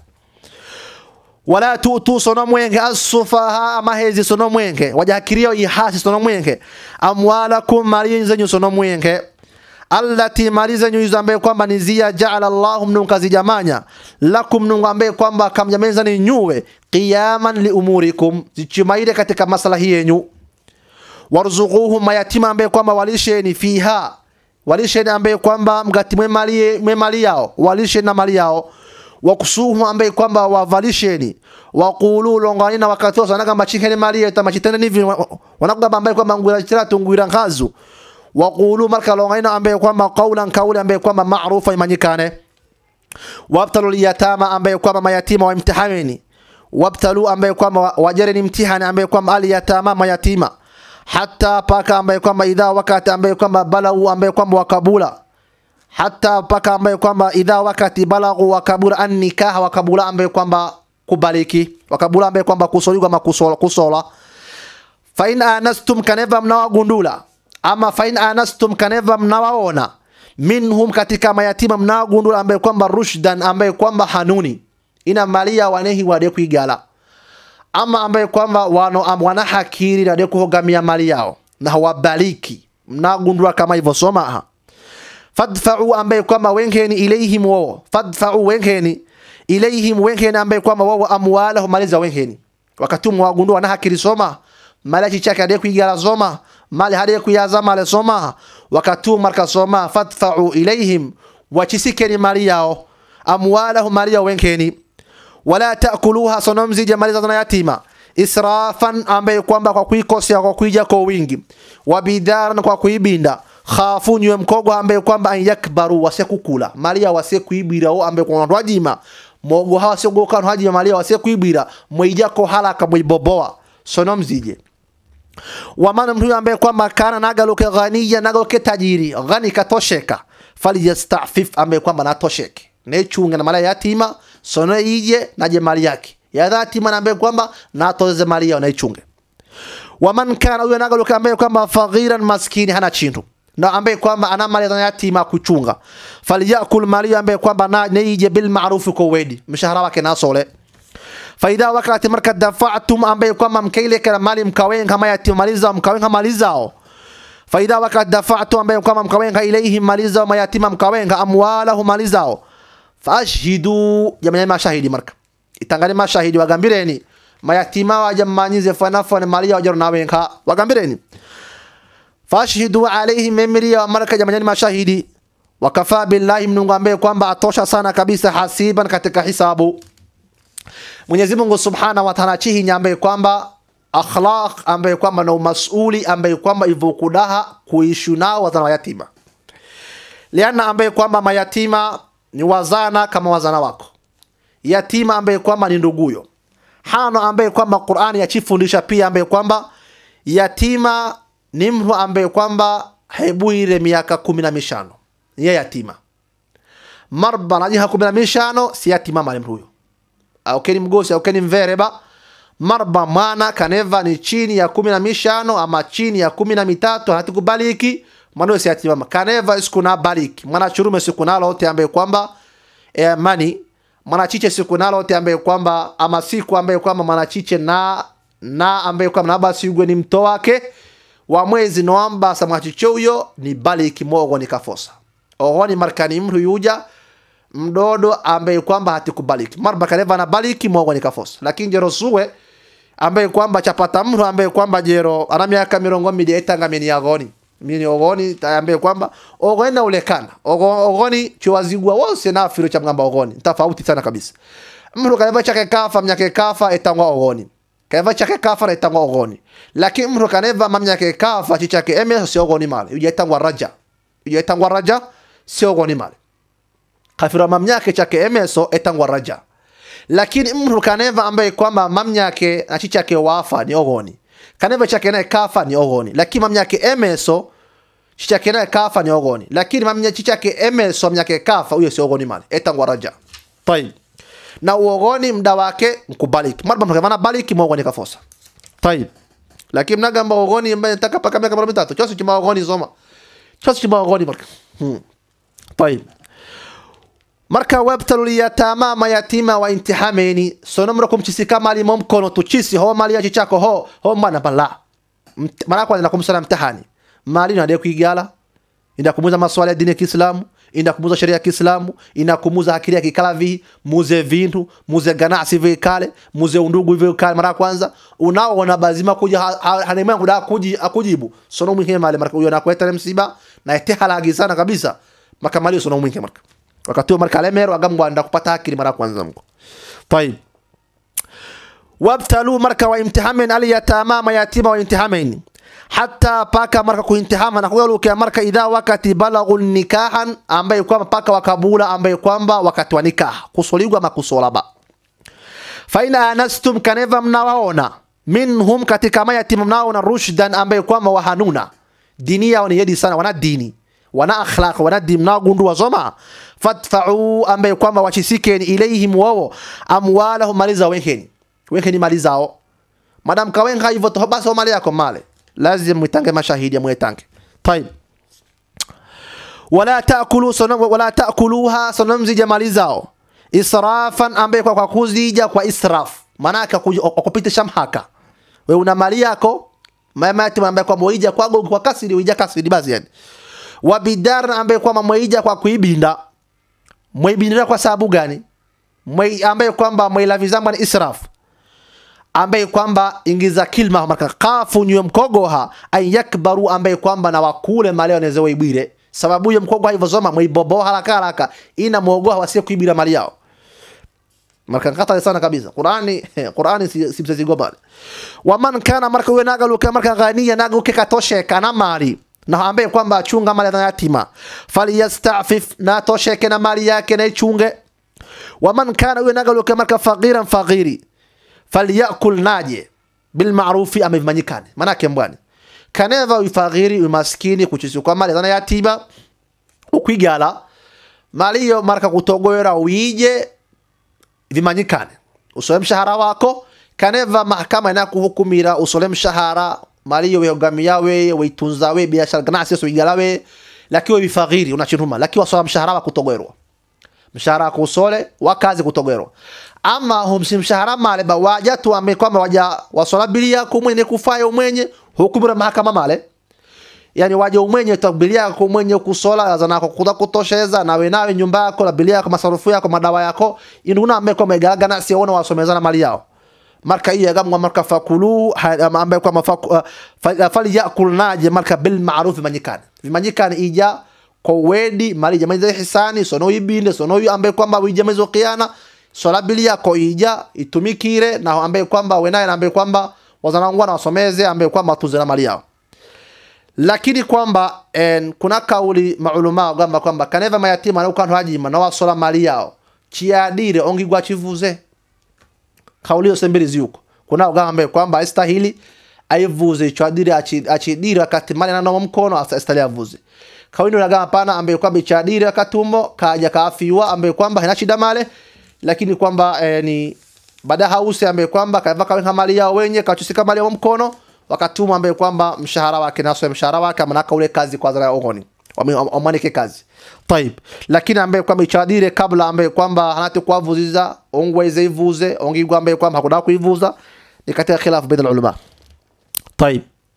wala tutu sono mwenge asufaha ama hezi sono mwenge wajakirio ihasi sono mwenge amwalakum mali zenyu sono mwenge allati mali zenyu hizo ambaye kwamba ni zia jaala Allahu mnungu kazijamanya lakum mnungu ambaye kwamba kamjameza ni nyuwe qiyaman li umurikum zichimaire katika maslahi yenyu warzuquhum mayatima ambaye kwamba walisheni fiha walisheni ambaye kwamba mgati mwe mali mwe mali yao walisheni na mali yao wakusuhum ambaye kwamba wavalisheni waqulu longanina wakatosa naga machikeni mali yetu machitene nivi wanakugamba ambaye kwamba ngwira chira tungwira ngazu waqulu marka longanina ambaye kwamba qaulan kauli ambaye kwamba maarufa imanyikane wabtalu liyatama ambaye kwamba mayatima wa imtihaneni wabtalu ambaye kwamba wajareni mtihani ambaye kwamba aliyatama mayatima hata paka ambaye kwamba idha wakati ambaye kwamba balau ambaye kwamba wakabula hata paka ambaye kwamba idha wakati balagu wakabula an nikaha wakabula ambaye kwamba kubaliki wakabula ambaye kwamba kusoligwa ama kusola, kusola fa in anastum kaneva mnawagundula ama fa in anastum kaneva mnawaona minhum katika mayatima mnawagundula ambaye kwamba rushdan ambaye kwamba hanuni ina malia wanehi wade kuigala ama ambaye kwamba wano am, wana hakiri na kuhogamia mali yao na hawabaliki mnagundua kama hivyo soma aha fadfa'u ambaye kwamba wengeni ilaihim wao fadfa'u wengeni ilaihim wengeni ambaye kwamba wao amwalahum mali za wengeni wakati mwagundua na hakiri soma mali chake ade kuigala soma mali hade kuyaza mali soma wakati marka soma fadfa'u ilaihim wachisikeni mali yao amwalahum mali ya wengeni wala taakuluha sonomzi jamali za yatima israfan ambaye kwamba kwa kuikosea kwa kuija kwa wingi wabidaran kwa kuibinda khafu nywe mkogo ambaye kwamba an yakbaru wasekukula malia wasekuibira o ambaye kwa wajima mogo hawa segoka hajima malia wasekuibira mwijako halaka mwiboboa sonomzije wamana mtu ambaye kwamba kana nagaluke ghaniya nagaluke tajiri ghani katosheka falyastafif ambaye kwamba natosheke nechunge na mala yatima sono ije naje mali yake ya yatima na ambaye kwamba natoze mali yao naichunge waman kana huyo nagaluka ambaye kwamba faghiran maskini hana chintu na ambaye kwamba ana mali ya yatima kuchunga falyakul mali ambaye kwamba na neije bil ma'ruf kwa wedi mshahara wake nasole faida wakati marka dafa'tum ambaye kwamba mkaile kana mali mkawenga kama yatima maliza mkawenga mali zao faida wakati dafa'tum ambaye kwamba mkawenga ilaihim mali zao mayatima mkawenga amwalahu mali zao fashhidu jamani mashahidi marka itangani mashahidi wagambireni mayatima wajammanyize fanafane mali wajaro nawenka wagambireni fashhidu alaihim memriya marka jamani mashahidi wakafa billahi mnungu ambaye kwamba atosha sana kabisa hasiban katika hisabu Mwenyezi Mungu Subhanahu wa Ta'ala chihi ambaye kwamba akhlaq ambaye kwamba na umasuli ambaye kwamba ivokudaha kuishu nao wazana wa yatima liana ambaye kwamba mayatima ni wazana kama wazana wako yatima ambaye kwamba ni nduguyo hano ambaye kwamba Qur'ani yachifundisha pia ambaye kwamba yatima ni mtu ambaye kwamba hebuire miaka kumi na mishano ye yatima marba najiha kumi na mishano si yatima mali mtu huyo aukeni mgosi aukeni mvereba marba mwana kaneva ni chini ya kumi na mishano ama chini ya kumi na mitatu hatikubaliki mwana si yatima kaneva isikuna baliki mwana churume sikuna lote ambaye kwamba e, mani mwanachiche siku nalote ambaye kwamba ama siku ambaye kwamba mwanachiche na na ambaye kwamba na basi yugwe ni mto wake wa mwezi noamba sa mwachiche huyo ni baliki mogo ni kafosa ohoni markani mtu yuja mdodo ambaye kwamba hatikubaliki marba kaneva na baliki mogo ni kafosa lakini jero suwe ambaye kwamba chapata mtu ambaye kwamba jero ana miaka mirongo mbili etanga mini yagoni mini ogoni ambaye kwamba ogoni na ulekana Ogo, ogoni chiwazigwa wose na afiro cha mgamba ogoni tofauti sana kabisa mtu kaneva chake kafa mnyake kafa etangwa ogoni kaneva chake kafa na etangwa ogoni lakini mtu kaneva mamnyake kafa chichake eme si ogoni male uje etangwa raja uje etangwa raja si ogoni male kafira mamnyake chake emeso etangwa raja lakini mtu kaneva ambaye kwamba mamnyake na chichake wafa ni ogoni kaneva chake naye kafa ni ogoni lakini mamnyake emeso chichake naye kafa ni ogoni lakini mamnya chichake emeso mamnyake kafa huyo si ogoni mali etangwa raja tayib na uogoni mda wake mkubaliki marba mtakavana baliki mwogoni kafosa tayib lakini mnagamba ogoni ambaye nataka paka miaka mara mitatu chose chima ogoni soma chose chima ogoni marka hmm. tayib marka wabtalu liyatama mayatima wa intihameni sonomrokum chisi kama limo mkono tuchisi ho mali yachi chako ho ho mana bala Mt- mara kwanza nakumsana mtihani mali nade kuigala inakumuza maswala ya dini ya Kiislamu inakumuza sheria ya Kiislamu inakumuza akili ya kikalavi muze vintu muze ganasi vikale muze undugu vikale mara kwanza unao ona bazima kuja ha- ha- hanemea kuda kuji akujibu sono mwingi mali marka uyo nakweta msiba na ete halagi sana kabisa makamali sono mwingi marka wakati huo marka lemero agambwa nda kupata akili mara kwanza mko طيب wabtalu marka waimtihamen alyatama mayatima waimtihamen hata paka marka kuintihama na kugalukia marka idha wakati balagu nikahan ambaye kwamba paka wakabula ambaye kwamba wakati wa nikah kusoligwa makusolaba faina anastum kaneva mnawaona minhum katika mayatima mnaona rushdan ambaye kwamba wahanuna dini yao ni yedi sana wana dini wana akhlaq wana dini mnagundu wasoma fadfa'u ambaye kwamba wachisikeni ilaihim wao amwalahum mali zao wenkeni wenkeni mali zao madam kawenga hivyo to basi mali yako male lazim mwitange mashahidi mwitange طيب wala taakulu sonam, wala taakuluha sonamzija mali zao israfan ambaye kwa, kwa kuzija kwa israf maanake kupitisha mhaka we una mali yako mayatima ambaye kwa moija kwa gogo kwa kasiri uija kasiri basi yani wabidar ambaye kwamba mweija kwa kuibinda mweibindira kwa sababu gani Mwe, ambaye kwamba mwilavizamba ni israf ambaye kwamba ingiza kilma marka kafu nywe mkogoha ay yakbaru ambaye kwamba na wakule mali wanaweza waibwire sababu hiyo mkogo hivyo zoma mwibobo haraka haraka ina muogoha wasie kuibira mali yao marka kata sana kabisa Qur'ani Qur'ani si si msezi gobale waman kana marka wewe naga luka marka ghaniya naga uke katoshe kana mali na ambaye kwamba achunga mali ya yatima falyastafif na tosheke na mali yake na ichunge waman kana wewe naga luka marka faqiran faqiri falyakul naje bilmarufi amevimanyikane manake mbwani kaneva uifagiri umaskini kuchisikwa mali zana yatima ukwigala mali hiyo marka kutogoera uije vimanyikane usole mshahara wako kaneva mahakama inakuhukumira usole mshahara mali hiyo weogamia we weitunza we biashara ganasi so igala we lakini wifagiri unachinuma lakini wasola mshahara wako kutogoerwa mshahara wako usole wakazi kutogoerwa ama humsi mshahara male ba waja tu ame kwamba waja wasola bili yako mwenye kufanya umwenye hukumira mahakama male yani waje umwenye tabili yako mwenye kusola zana ko kuda kutosheza nawe nawe nyumba yako na bili yako masarufu yako madawa yako inuna ame kwa megalaga na siona wasomezana mali yao marka iya gamwa marka fakulu ambaye kwa mafaku fali yakul naje marka bil ma'ruf manyikani vimanyikani ija ko wedi mali jamaiza hisani sono ibinde sono yu ambaye kwamba wijamaizo kiana sola bilia ko ija itumikire na ambaye kwamba wenaye na ambaye kwamba wazanangwa na wasomeze ambaye kwamba tuze na mali yao lakini kwamba en, kuna kauli mauluma kwamba kwamba kaneva mayatima na ukantu hajima na wasola mali yao chiadire ongigwa chivuze kauli yose mbili ziyuko kuna ugambe kwamba astahili aivuze icho adire achi- achidire wakati mali ananoma mkono asa- astahili avuze kauli ndio nagama pana ambaye kwamba ichadire akatumbo kaja kaafiwa ambaye kwamba hana shida male lakini kwamba eh, ni baada hausi ambaye kwamba kaiva kawenga mali yao wenye kachusika mali yao mkono wakatuma ambaye kwamba mshahara wake naso mshahara wake manaka ule kazi kwa zara ogoni wamanike kazi طيب lakini ambaye kwamba ichadire kabla ambaye kwamba hanati kuavuziza ongweze ivuze ongigwa ambaye kwamba hakuna kuivuza ni katika khilaf baina ulama طيب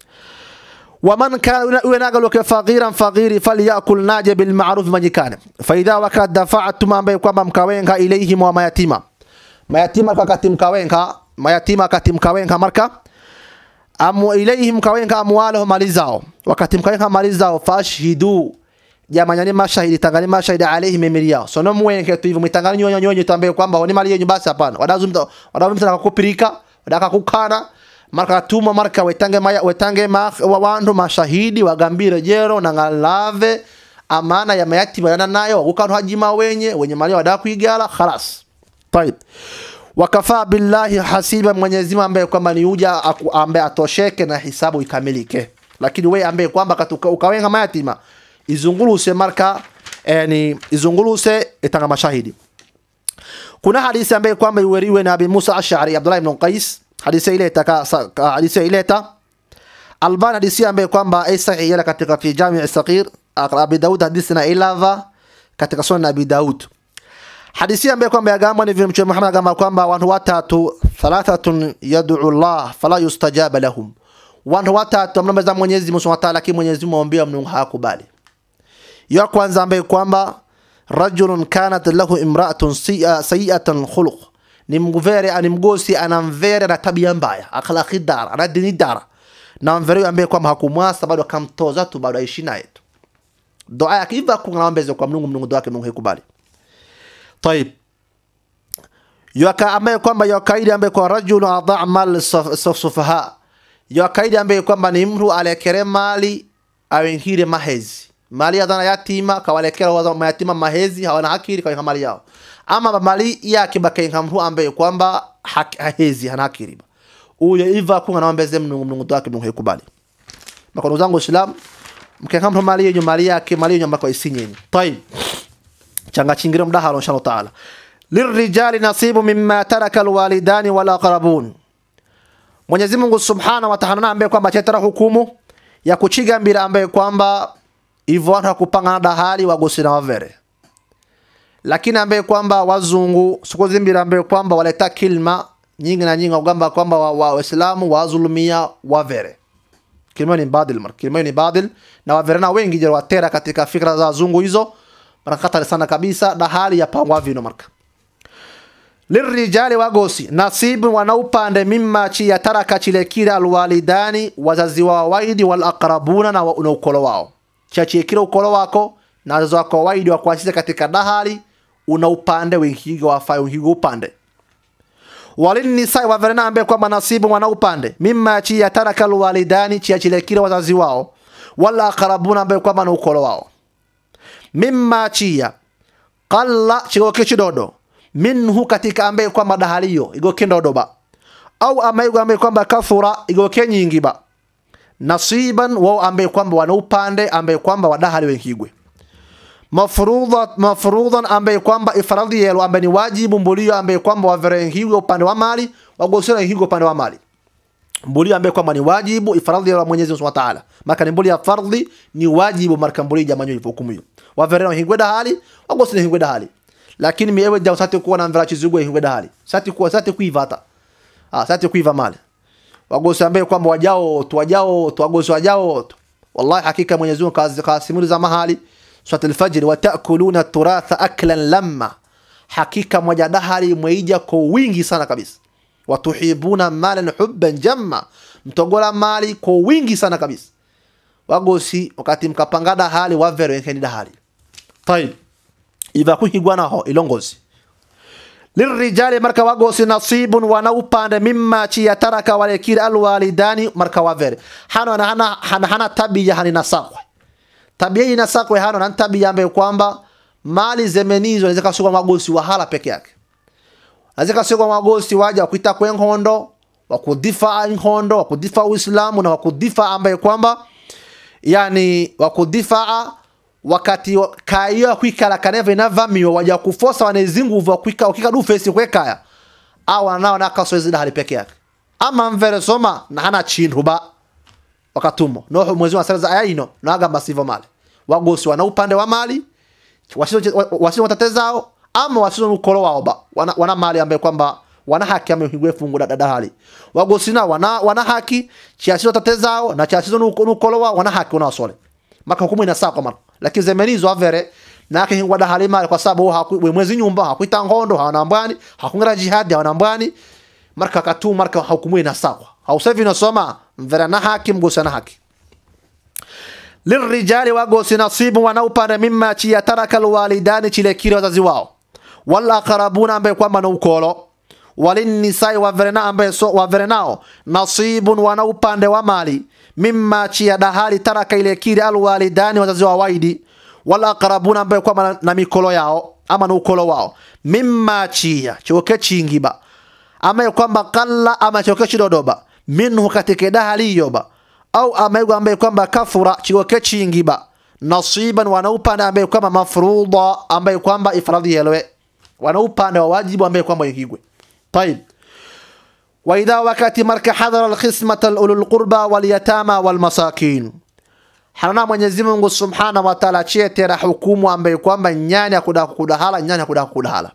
ومن كان يناقل فقيرا فقير فليأكل ناجي بالمعروف من كان فإذا وقد دفعتم ambaye kwamba mkawenga ilaihim wa mayatima mayatima wakati mkawenga mayatima wakati mkawenga marka amu ilaihim mkawenga amwalahum mali zao wakati mkawenga mali zao fashhidu jamanyani mashahidi tangani mashahidi alaihim mimili yao sono muwenke tu hivyo mitangani nyonyo nyonyo tambaye kwamba ni mali yenyu basi hapana wadazumta wadazumta nakupirika wadaka kukana marka tuma marka wetange maya wetange ma, wa wandu mashahidi wagambire jero na ngalave amana ya mayatima yana nayo wakukantu hajima wenye wenye mali wadaka kuigala khalas طيب wakafaa billahi hasiba Mwenyezi Mungu ambaye kwamba ni uja aku- ambaye atosheke na hisabu ikamilike lakini we ambaye kwamba katuka- ukawenga mayatima izunguluse marka yani izunguluse itanga mashahidi kuna hadithi ambaye kwamba iweriwe na Abi Musa Ash'ari Abdullah ibn Qais hadithi ile taka sa- ka- hadithi ile ta Albani hadithi ambaye kwamba ai sahihi yala katika fi Jami' as-Saghir Abi Daud hadithi na ilava katika sunan Abi Daud hadithi ambaye kwamba yagamba ni vile mtume Muhammad agamba kwamba watu watatu thalathatun yad'u Allah fala yustajaba lahum watu watatu mnameza Mwenyezi Mungu Subhanahu wa Ta'ala lakini Mwenyezi Mungu aombea Mungu hakubali ya kwanza ambaye kwamba rajulun kanat lahu imra'atun si'a- sayi'atan khuluq ni mvere ni mgosi ana mvere na tabia mbaya akhlaqi dara ana dini dara na mvere ambaye kwamba hakumwasa bado akamtoza tu bado aishi naye tu dua yake hivyo kungambezo kwa Mungu Mungu dua yake Mungu haikubali طيب yaka ambaye kwamba yakaidi ambaye kwa rajulu adha mal saf- saf- sufaha yakaidi ambaye kwamba ni mtu alekere mali awengire mahezi mali ya dhana yatima kawalekera waza mayatima mahezi hawana hakiri kwa mali yao ama mali yake bakainga mtu ambaye kwamba hak- hahezi hana hakiri uyo iva kunga naombeze mnungu mnungu wake mnungu hekubali makono zangu islam mkenga mtu mali yenyu mali yake mali yenyu ambako isinyeni طيب changa chingire mdahalo inshallah taala lirijali nasibu mimma taraka alwalidani wal aqrabun Mwenyezi Mungu Subhanahu wa Ta'ala ambaye kwamba chetara hukumu ya kuchigambira ambaye kwamba hivyo watu hakupangana dahali wagosi na wavere lakini ambaye kwamba wazungu siku zimbira ambaye kwamba waleta kilma nyingi na nyingi ugamba kwamba wa- wa- waislamu wazulumia wavere kilima ni badil mar kilima ni badil na waverena wengi jero watera katika fikra za wazungu hizo mara hatari sana kabisa na hali ya pangwa vino marka lirijali wagosi nasibu wanaupande mimma chi ya taraka chile kile alwalidani wazazi wao waidi wal aqrabuna na, wa- na ukolo wao chachi kile ukolo wako na wazazi wako waidi wa kuasisi katika dahali una upande wengigo wafai wengigo upande walinisai waverena ambaye kwamba nasibu wana upande mimma chi ya taraka alwalidani chi ya chile kile wazazi wao wala aqrabuna ambaye kwamba na ukolo wao mimma chia qalla chigoke chidodo minhu katika ambaye kwamba dahaliyo igoke ndodo ba au amaigo ambaye kwamba kathura igoke nyingi ba nasiban wao ambaye kwamba wana upande ambaye kwamba wadahali wenkigwe mafrudha mafrudhan ambaye kwamba ifaradhi yelo ambaye ni wajibu mbulio ambaye kwamba waverengiwe upande wa mali wagosera higo upande wa mali mbulio ambaye kwamba ni wajibu ifaradhi ya Mwenyezi Mungu Subhanahu wa Ta'ala maka ni mbulio ya fardhi ni wajibu marka mbulio jamanyo hivyo hukumu hiyo waverena hingwe dahali wagosera hingwe dahali lakini miewe ja usate kuwa na mvera chizugwe hingwe dahali sati kuwa sati kuiva hata ah sati kuiva mali wagosi ambaye kwamba wajao tu wajao tu wagosi wajao tu wallahi hakika Mwenyezi Mungu kazi kasimuri za mahali Surat al-Fajr wa ta'kuluna turatha aklan lamma hakika moja dahali mweija kwa wingi sana kabisa watuhibuna malan hubban jamma mtogola mali kwa wingi sana kabisa wagosi wakati mkapanga dahali wavero yenkeni dahali tayib iva kuhigwa naho ilongozi lirijali marka wagosi nasibun wana upande mimma chiya taraka walekiri alwalidani marka wavere hano hana, hana, hana tabia hani nasakwe tabia hii nasakwe hano na tabia ambayo kwamba mali zemenizo naweza kasukwa magosi wahala peke yake naweza kasukwa magosi waja kuita kwe nkondo wakudifaa nkondo wakudifaa uislamu na wakudifaa ambaye kwamba yani wakudifaa wakati kaiyo kwikala kaneva inavamiwa waja kufosa wanezi nguvu wakwika wakika du fesi kwekaya awa nao nakasoezi dahali peke yake ama mvere soma na hana chintu ba wakatumo no mwezi wa sala aya ino nagamba sivyo mali wagosi wana upande wa mali wasizo wasizo watatezao ama wasizo ukolo wao ba wana, wana mali ambaye kwamba wana haki amehigwe fungu da dahali wagosi na wana wana haki chiasizo watatezao na chiasizo ukolo wao wana haki unawasole maka hukumu inasaa kwa mara lakini zemenizo avere nake hingwa dahali mali kwa sababu haku mwezi nyumba hakuita ngondo hawana mbwani hakungira jihadi hawana mbwani marka katu marka hukumu inasaa hausevi nasoma mvera na haki mgosi na haki lirijali wagosi nasibu wanaupande mimma chiya taraka alwalidani chile kile wazazi wao wala aqrabuna ambaye kwamba na ukolo walinisai waverena ambaye so waverenao nasibun wana upande wa mali mimma chiya dahali taraka ile kile alwalidani wazazi wa waidi wala aqrabuna ambaye kwamba na, na mikolo yao ama na ukolo wao mimma chiya choke chingiba ambaye kwamba kalla ama choke chidodoba minhu katika dahali yoba au amego ambaye kwamba kafura chigoke chingiba nasiban wana upande ambaye kwamba mafruda ambaye kwamba ifradhi yelwe wana upande wa wajibu ambaye kwamba yigwe طيب واذا wakati marka hadhara alqismata ulul qurba wal yatama wal masakin hana Mwenyezi Mungu Subhanahu wa Ta'ala chietera hukumu ambaye kwamba nyani akuda kudahala nyani akuda kudahala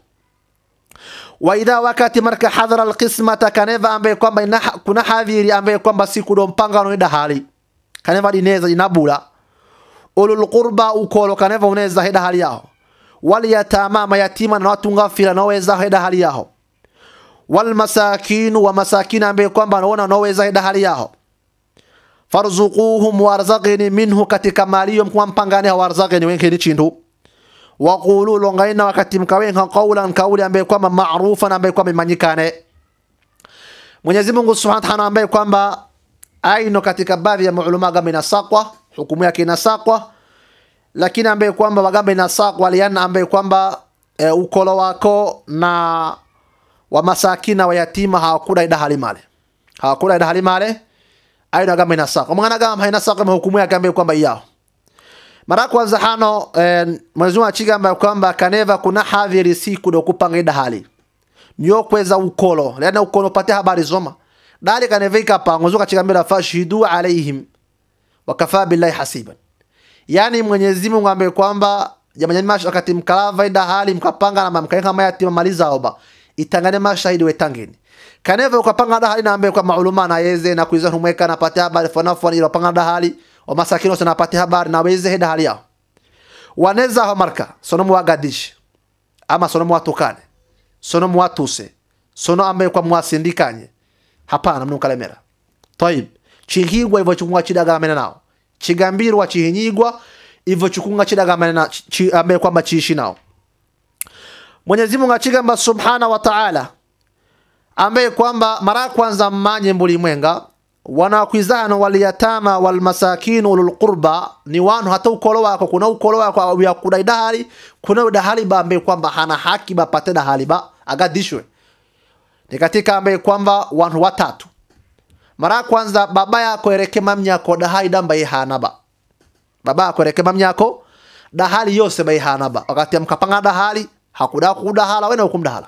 waidha wakati marka hadhara alqismata kaneva ambaye kwamba kuna hadhiri ambaye kwamba siku do mpangano ida hali kaneva dineza inabula ulul qurba ukolo kaneva uneza hida hali yao wal yatama mayatima na watu ngafila naweza hida hali yao wal masakin wa masakin ambaye kwamba anaona naweza hida hali yao farzuquhum warzaqini minhu katika mali kwa mpangane warzaqini wenkeni chindu waqulu longaina wakati mkawenga qawlan kauli ambaye kwamba maarufa ambaye kwamba imanyikane Mwenyezi Mungu Subhanahu wa Ta'ala ambaye kwamba aino katika baadhi ya maulama gamba inasakwa hukumu yake inasakwa lakini ambaye kwamba wagamba inasakwa liana ambaye kwamba e, ukolo wako na wa masakina wa yatima hawakula ida halimale hawakula ida halimale aino gamba inasakwa mwana gamba inasakwa hukumu yake ambaye kwamba yao mara kwanza hano eh, Mwenyezi Mungu achigamba kwamba kaneva kuna hadhiri siku do kupanga ida hali nyo kweza ukolo lena ukolo pate habari zoma dali kaneva ikapa Mwenyezi Mungu achigambira fashidu alaihim wakafa billahi hasiban yani Mwenyezi Mungu ambaye kwamba jamani mash wakati mkalava ida hali mkapanga na mkaeka mayatima maliza oba itangane mashahidi wetangeni kaneva ukapanga ida hali na ambaye kwa mauluma na yeze na kuiza humweka na pate habari fanafu ila panga ida hali wamasakini wose napate habari na weze heda hali yao waneza ho marka sono muwagadishi ama sono muwatukane sono muwatuse sono ambaye kwa mwasindikanye hapana mnukalemera tayib chihigwa ivo chukunga chidagamene nao chigambirwa chihinyigwa ivo chukunga chidagamene na chi, ambaye kwamba chiishi nao Mwenyezi Mungu achigamba subhana wa ta'ala ambaye kwamba mara kwanza mmanye mbuli mwenga wanakwizano waliyatama walmasakin ulul qurba ni wanu hata ukolo wako kuna ukolo wako ya kudai dahali kuna dahali ba ambaye kwamba hana haki bapate dahali ba agadishwe ni katika ambaye kwamba wanu watatu mara kwanza baba yako ereke mamnyako dahali damba hana ba baba yako ereke mamnyako dahali yose ba hana ba wakati mkapanga dahali hakuda kudahala wena hukumdahala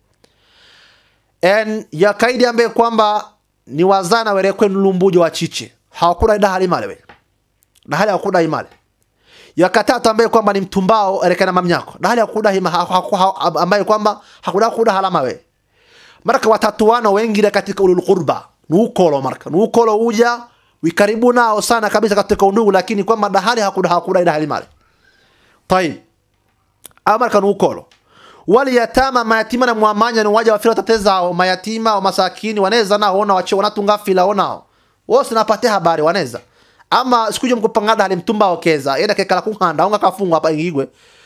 en ya kaidi ambaye kwamba ni wazana werekwe nulumbujo wa chiche hawakula ida hali male we na hali hakuna imale yakatatu ambaye kwamba ni mtumbao erekana mamnyako na hali hakuna hima ha, ha, ha, ambaye kwamba hakuna kuda halama we marka watatu wana wengine katika ulul qurba nuukolo marka nuukolo uja wikaribu nao sana kabisa katika undugu lakini kwamba dahali hakuna hakuna ida hali male tayib amarka nuukolo wali yatama mayatima na mwamanya ni waja wafira tatezao mayatima wa masakini waneza nao ona wache wanatunga fila onao wose napate habari waneza ama sikuje mkupangada hali mtumba okeza yenda kekala kuhanda unga kafunga hapa ingigwe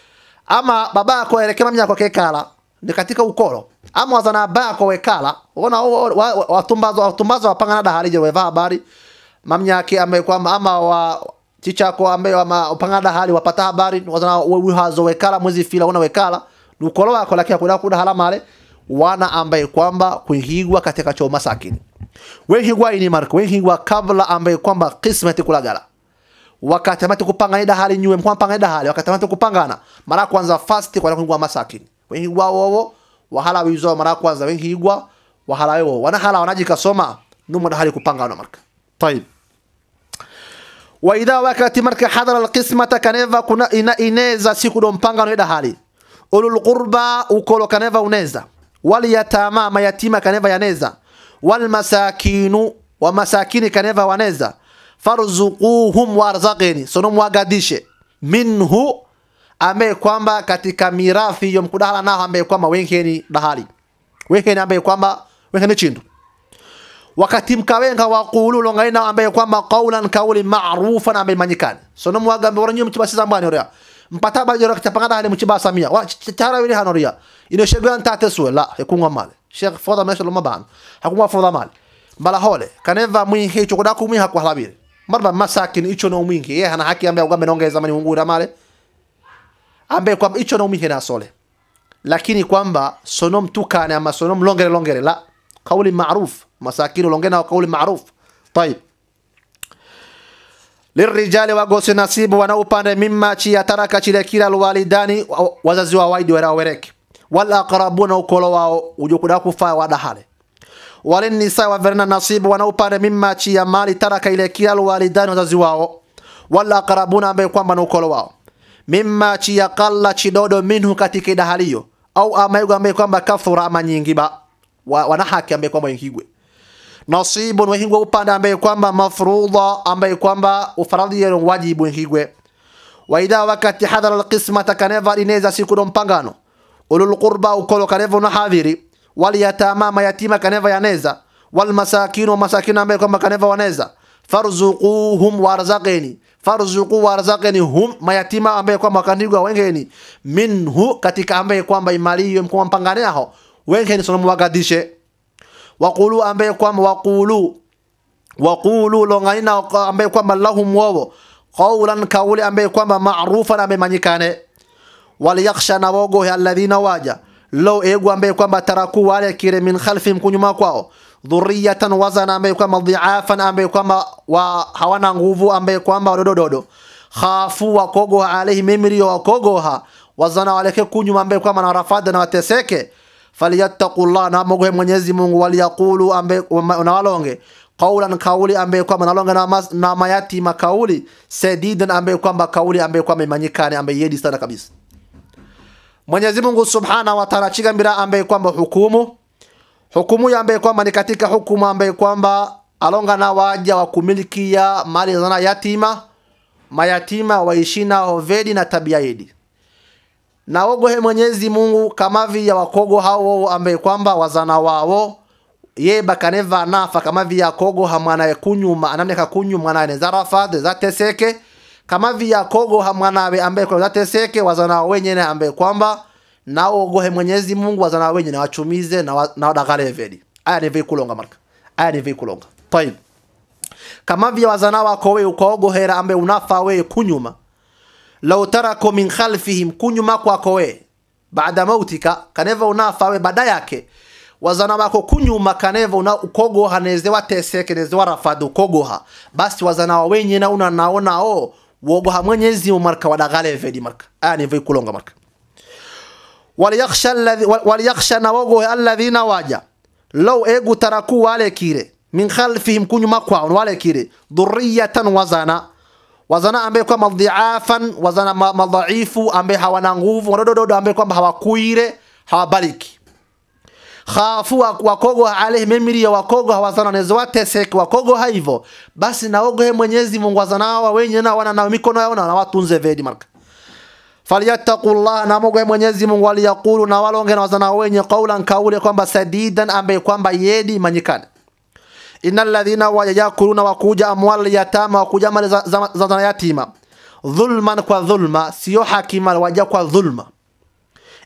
ama babako elekema mnyako kekala ni katika ukolo ama wazana bako wekala ona watumbazo watumbazo wapangana da halije weva habari mamnyake ambaye kwamba ama wa chichako ambaye ama upangana da hali wapata habari wazana wihazo wekala mwezi fila una wekala ni ukolo wako lakini kuna kuda hala male wana ambaye kwamba kuhigwa katika choma sakini wehigwa ini marka wehigwa kabla ambaye kwamba kismeti kulagala wakati amati kupangana da hali nyuwe mkwa pangana da hali wakati amati kupangana mara kwanza fast kwa kuhigwa masakini wehigwa wowo wahala wizo mara kwanza wehigwa wahala wewo wana hala wanajikasoma numo da hali kupangana marka طيب waidha wakati marka hadara alqismata kaneva kuna ina ineza siku do mpangano ida hali ulul qurba ukolo kaneva uneza wal yatama mayatima kaneva yaneza wal masakinu wa masakini kaneva waneza farzuquhum warzaqini sono mwagadishe minhu ambaye kwamba katika mirathi hiyo mkudahala nao ambaye kwamba wenkeni dahali wenkeni ambaye kwamba wenkeni chindu wakati mkawenga waqulu longaina ambaye kwamba qawlan kauli ma'rufan ambaye manyikani sono mwagambe waranyo mchibasiza mbani oria mpata ba jora kitapanga hali mchiba samia wa tara wili hanoria ino shegwa ntate suwe la hekunga male sheikh foda mesho loma ban hakunga foda male bala hole kaneva mwingi hicho kudaku mwi hakwa halabiri marba masakin icho no mwingi ye hana haki ambaye ugambe nongeza mani ungura male ambaye kwamba icho no mwingi na sole lakini kwamba sono mtukane ama sono mlongere longere la kauli ma'ruf masakin longena wa kauli ma'ruf طيب lirijali wagosi nasibu wana upande mimma chiya taraka chile kila alwalidani wazazi wa waidi wera wereke wal aqrabuna ukolo wao ujokuda kufa wadahale walinisa waverna nasibu wana upande mimma chiya mali taraka ile kila alwalidani wazazi wao wal aqrabuna ambaye kwamba na ukolo wao mimma chiya qalla chidodo minhu katika idahaliyo au amayugo ambaye kwamba kathura ama nyingi ba wa, wana haki ambaye kwamba yingigwe nasibun wehingwe upande ambaye kwamba mafrudha ambaye kwamba ufaradhi yero wajibu wehingwe waidha wakati hadhara alqismata kaneva ineza siku do mpangano ulul qurba ukolo kaneva na hadhiri wal yatama mayatima kaneva yaneza wal masakin wa masakin ambaye kwamba kaneva waneza farzuquhum warzaqeni farzuqu warzaqeni hum mayatima ambaye kwamba kandigwa wengeni minhu katika ambaye kwamba imali hiyo mkwa mpangane aho wengeni sono mwagadishe waqulu ambaye kwamba waqulu waqulu longaina ambaye kwamba lahum wawo qawlan kauli ambaye kwamba ma'rufan ambaye manyikane waliyakhsha na wogo alladhina waja law egu ambaye kwamba taraku wale kire min khalfihim kunyuma kwao dhurriyatan wazana ambaye kwamba dhiafan ambaye kwamba wa hawana nguvu ambaye kwamba wadodododo khafu wakogo alaihi mimri wakogoha wazana waleke kunyuma ambaye kwamba na rafada na wateseke falyattaqullah na mogohe Mwenyezi Mungu waliyaqulu ambe na walonge qawlan kauli ambaye kwamba nalonga na, mas, na mayatima kauli sadidan ambaye kwamba kauli ambaye kwamba imanyikane ambaye yedi sana kabisa Mwenyezi Mungu Subhanahu wa Ta'ala chigambira ambaye kwamba hukumu hukumu ya ambaye kwamba ni katika hukumu ambaye kwamba alonga na waja wa kumilikia mali za yatima mayatima waishina hovedi na tabia yedi na ogohe Mwenyezi Mungu kama vya wakogo hao ambaye kwamba wazana wao ye bakaneva nafa kama vya kogo hamwana kunyuma anamne kakunyu mwana ne zarafa de zateseke kama vya kogo hamwana ambaye kwa zateseke wazana wenye ambaye kwamba na ogohe Mwenyezi Mungu wazana wenye na wachumize na, wa, na wadagale vedi aya ni vikulonga marka aya ni vikulonga tayib kama vya wazana wako wewe ukaogohera ambaye unafa wewe kunyuma law tarako min khalfihim kunyuma kwako we baada mautika kaneva unafa we baada yake wazana wako kunyuma kaneva una ukogoha neze wateseke neze warafadu ukogoha basi wazana wa wenye na una naona o wogoha mwenyezi marka wadagale vedi marka aya ni kulonga marka waliyakhsha alladhi waliyakhsha na wogohe alladhina waja law egu taraku wale kire min khalfihim kunyuma kwao wale kire dhurriyatan wazana wazana ambaye kwamba dhiafan wazana madhaifu ambaye hawana nguvu wadodododo ambaye kwamba hawakuire hawabaliki khafu wakogo alaihi memiri ya wakogo hawazana nezo wateseke wakogo haivo basi naogohe Mwenyezi Mungu wazana hawa wenye na wana na mikono yao na watunze vedi marka falyattaqullah na mogohe Mwenyezi Mungu waliyaqulu na walonge na wazana wenye qaulan kaule kwamba sadidan ambaye kwamba yedi manyikane innal ladhina wayakuluna wakuja amwal yatama wakuja mali za, za, za, za yatima dhulman kwa dhulma sio hakima waja kwa dhulma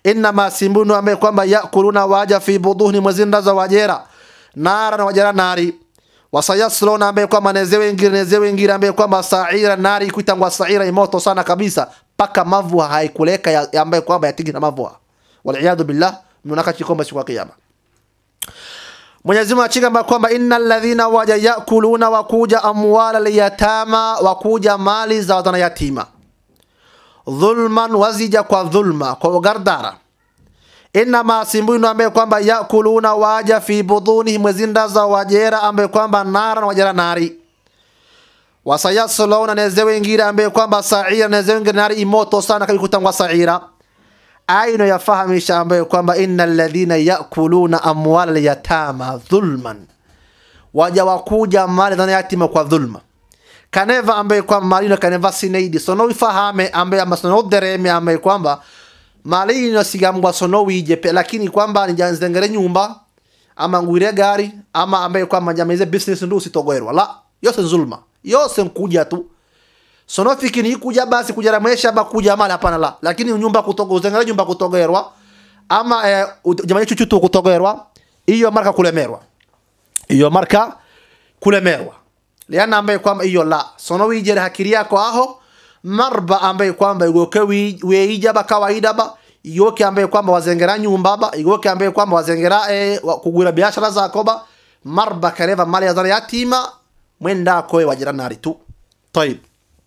innama simbunu ambaye kwamba yakuluna waja fi budhuni mwezinda za wajera nara na wajera nari wasayaslona ambaye kwamba nezewe ingire nezewe ingire ambaye kwamba saira nari kuitangwa saira imoto sana kabisa paka mavu haikuleka ya, ya ambaye kwamba yatigina mavu waliyadu billah mnaka chikomba siku ya kiyama Mwenyezi Mungu achika kwamba innal ladhina waja yakuluna wakuja amwala liyatama wakuja mali za wadana yatima dhulman wazija kwa dhulma kwa ugardara inama simbunu ambaye kwamba yakuluna waja fi budhunihim mwezinda za wajera ambaye kwamba nara na wajera nari wasayasluna nezewe ingire ambaye kwamba saira nezewe ingire nari imoto sana kabikutangwa saira aino yafahamisha ambaye kwamba innal ladhina yakuluna amwala alyatama dhulman waja wakuja mali za yatima kwa dhulma kaneva ambaye kwamba malino kaneva sineidi sono ifahame ambaye ama sono dereme ambaye kwamba malino sigambwa sono wijepe lakini kwamba nijanzengere nyumba ama ngwire gari ama ambaye kwamba njameze business ndu usitogoerwa la yose zulma yose nkuja tu sono fikini kuja basi kujara maisha ba kuja mali hapana la lakini nyumba kutogo uzengere nyumba kutogerwa ama eh, jamani chuchu tu kutogerwa hiyo marka kulemerwa hiyo marka kulemerwa liana ambaye kwamba hiyo la sono wijere hakiri yako aho marba ambaye kwamba igoke weija ba kawaida ba igoke ambaye kwamba wazengera nyumba ba igoke ambaye kwamba wazengera eh, wa- kugura biashara zako ba marba kareva mali ya zana yatima mwenda koe wajira nari tu طيب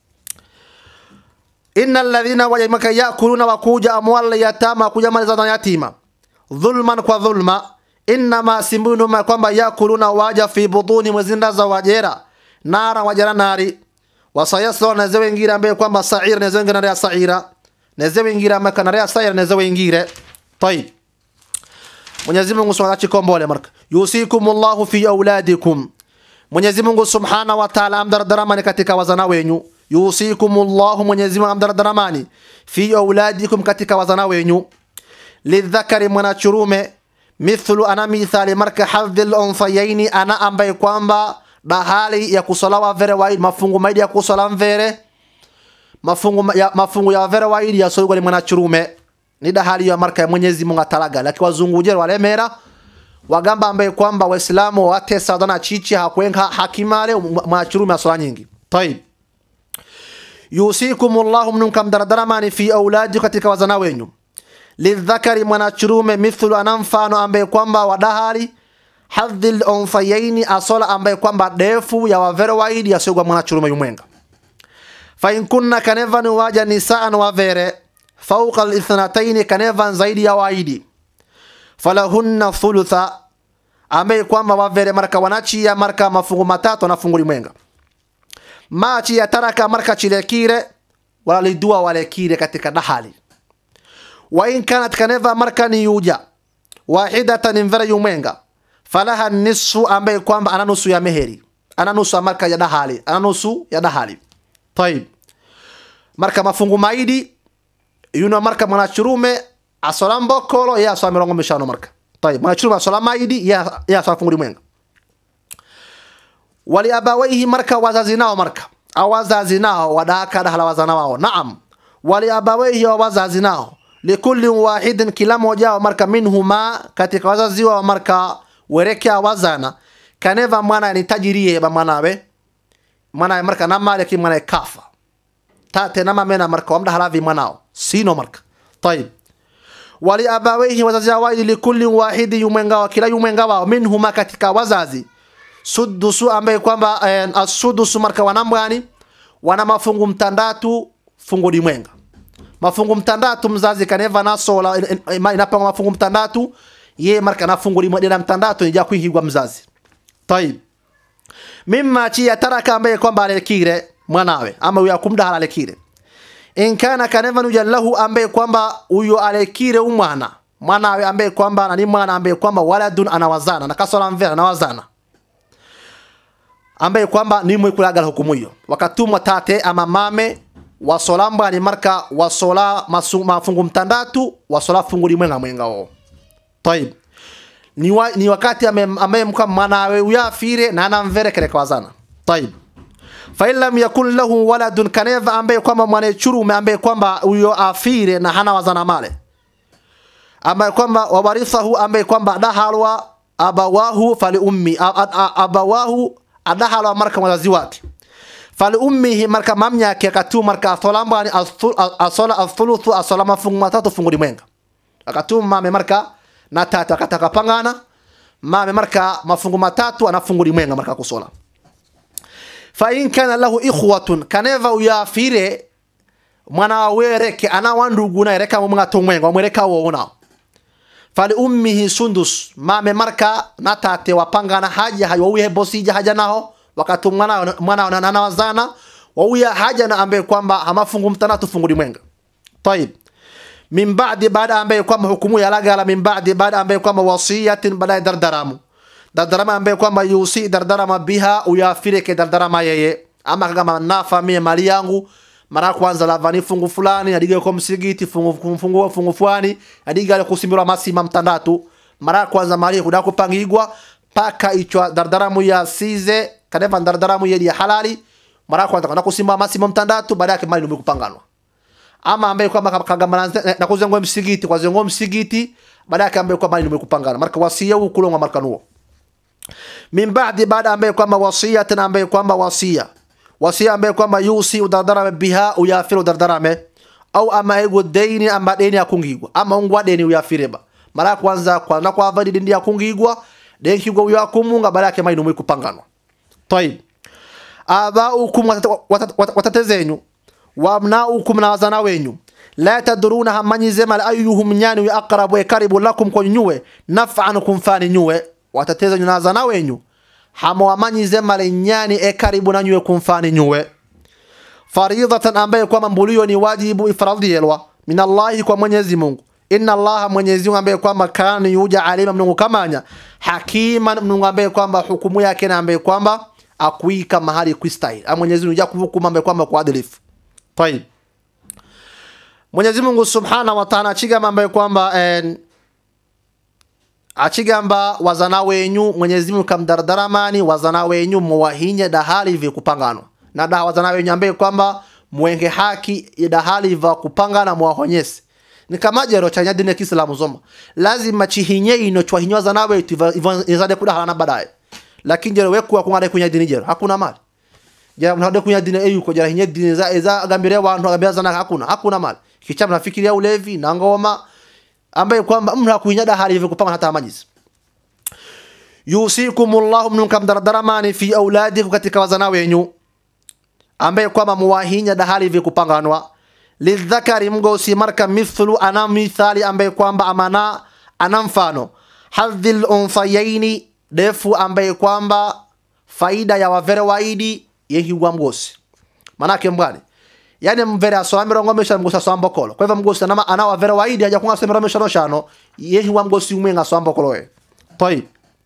inna alladhina wajamaka yakuluna wakuja amwala yatama kuja mali za yatima dhulman kwa dhulma innama simbunuma kwamba yakuluna waja fi buduni mwezinda za wajera nara wajera nari wasayasla neze wengire ambaye kwamba saira neze wengire nare saira neze wengire amaka nare saira neze wengire طيب Mwenyezi Mungu Subhanahu wa ta'ala chikombole marka yusikumullahu fi auladikum Mwenyezi Mungu Subhanahu wa Ta'ala amdardaramani katika wazana wenyu yusikumullahu Mwenyezi Mungu amdardaramani fi auladikum katika wazana wenyu lidhakari mwanachurume mithlu ana mithali marka hadhil unfayaini ana ambaye kwamba bahali ya kusolawa vere waidi mafungu maidi ya kusola mvere mafungu ma- ya, mafungu ya vere waidi ya soigwa ni mwanachurume ni dahali ya marka ya Mwenyezi Mungu atalaga lakini wazungujere walemera wagamba ambaye kwamba waislamu watesa dana chichi hakwenga hakimale mwachurume asola nyingi طيب yusikumullahu mnunkum daradaramani fi auladi katika wazana wenyu lidhakari mwanachurume mithlu ana mfano ambaye kwamba wadahali hadhil unfayaini asola ambaye kwamba defu ya wavere waidi yasogwa mwanachurume yumwenga fain kunna kanevan waja nisaan wavere fauqa lithnataini kanevan zaidi ya waidi falahunna thulutha ambaye kwamba wavere marka wanachia marka mafungu matatu na fungu limwenga machi ya taraka marka chilekire walidua walekire katika dahali wa in kanat kaneva marka ni yuja wahidatan mvera yumwenga falaha nisfu ambaye kwamba ana nusu ya meheri ana nusu ya marka ya dahali ana nusu ya dahali طيب marka mafungu maidi yuno marka mwanachurume asola mbokolo ye asola mirongo mishano marka طيب mwanachurume asola maidi ye ye asola fungu limwenga wali abawaihi marka wazazi nao marka au wazazi nao wadaka dahala wazana wao naam wali abawaihi wa wazazi nao likulli wahidin kila moja wa marka minhuma katika wazazi wa marka werekea wazana kaneva mwana ni tajirie ba mwanawe mwana marka na mali ki mwana kafa tate na mamena marka wamda halavi mwanao sino marka طيب wali abawaihi wazazi wao likulli wahidi yumwenga wa kila yumwenga wao minhuma katika wazazi sudusu ambaye kwamba eh, asudusu marka wanambwani wana mafungu mtandatu fungu limwenga mafungu mtandatu mzazi kaneva nasola inapanga mafungu mtandatu ye marka na fungu limwe dela mtandatu nija kuhigwa mzazi tayib mimma chi yataraka ambaye kwamba alekire mwanawe ama uya kumdahala alekire in kana kaneva nuja lahu ambaye kwamba uyo alekire umwana mwanawe ambaye kwamba nani mwana ambaye kwamba waladun anawazana na kasola mvera anawazana ambaye kwamba ni mwe kulagala hukumu hiyo wakatumwa tate ama mame wasola mbani marka wasola masu, mafungu mtandatu wasola fungu limwenga mwenga wao طيب ni, wa, ni wakati ame- ambaye mka mwanawe uyafire na anamvere kele kwazana طيب fa in lam yakun lahu waladun kaneva ambaye kwamba mwanachurume ambaye kwamba uyo afire na hana wazana male ambaye kwamba wawarithahu ambaye kwamba adahalwa abawahu fali ummi a- a- a- abawahu adahalwa marka wazazi wake fali ummihi marka mamnyake akatu marka asolambani asola athuluthu asola mafungu matatu fungu limwenga akatu mame marka na tatu akataka pangana mame marka mafungu matatu ana fungu limwenga marka kusola fa in kana lahu ikhwatun kaneva uyafire mwana wawe reke ana wandugu na reka mwa tomwenga wamwereka wona fali ummihi sundus mame marka na tate wapangana haja hayo uye bosija haja naho wakati mwana mwana na nana wazana wauya haja na ambaye kwamba amafungu mtanatu fungu limwenga طيب min ba'di baada ambaye kwamba hukumu ya lagala min ba'di baada ambaye kwamba wasiyatin baada dardaramu dardarama ambaye kwamba yusi dardarama biha uyafireke dardarama yeye ama kama nafa mie mali yangu mara kwanza lavani fungu fulani adiga kwa msigiti fungu fungu fungu fulani adiga kusimbirwa masima mtandatu mara kwanza mali kuda kupangigwa paka ichwa dardaramu ya size kadeva dardaramu yedi ya halali mara kwanza kuna kusimba masima mtandatu baada yake mali kupanganwa ama ambaye kwamba kagamba na- na kuzengo msigiti kwa zengo msigiti baada yake ambaye kwamba mali kupangana marka wasia ukulonga marka nuo min ba'di baada ambaye kwamba wasia tena ambaye kwamba wasia wasia ambaye kwamba yusi udardarame biha uyafiru dardarame au ama ego deni ama deni akungigwa ama ungwa deni uyafireba mara ya kwanza kwanza kwa avadi deni akungigwa deni kigwa uyakumunga baada yake mainu kupanganwa طيب abaukum watate- watate- watate- watate zenyu wabnaukum na wazana wenyu la tadruna hamanyize mal ayuhum nyani wi aqrabu e karibu lakum kwa nyuwe naf'an kumfani nyuwe watate zenyu na wazana wenyu hama wamanyize mal nyani e karibu na nyuwe kumfani nyuwe faridatan ambaye kwamba mbulio ni wajibu ifradhiyelwa min Allahi kwa Mwenyezi Mungu inna Allaha Mwenyezi Mungu ambaye kwamba kana yuja alima mnungu kamanya hakiman mnungu ambaye kwamba hukumu yake na ambaye kwamba akuika mahali kuistahili ama Mwenyezi Mungu yakuhukumu ambaye kwamba kwa adilifu طيب Mwenyezi Mungu Subhanahu wa Ta'ala achigamba ambaye kwamba eh, achigamba wazana wenyu Mwenyezi Mungu kamdardaramani wazana wenyu muwahinye dahali vya kupanganwa na da wazana wenyu ambaye kwamba mwenge haki ya dahali vya kupangana muwahonyese ni kama jero chanya dini ya Kiislamu zoma lazima chihinye ino chwahinywa zana wetu izade kudahalana baadaye lakini jero wekuwa kungade kunya dini jero hakuna mali jara mnahode kunya dini eyu ko jara hinye dini za eza agambire wantu agambira zana hakuna hakuna mali kicha mnafikiria ulevi na ngoma ambaye kwamba mtu hakuinya dahali hivyo kupanga hata majizi yusikumullahu mnukam daradaramani fi auladikum katika wazana wenyu ambaye kwamba muwahinya dahali hivyo kupanganwa lidhakari mgosi marka mithlu ana mithali ambaye kwamba amana ana mfano hadhil unthayaini defu ambaye kwamba faida ya wavere waidi yehigwa mgosi manake mbwani yani mvere asoa mirongo mishano mgosi asoa mbokolo kwa hivyo mgosi anama ana wavere waidi aja kunga mirongo mishano shano yehigwa mgosi umwe ngasoa mbokolo we طيب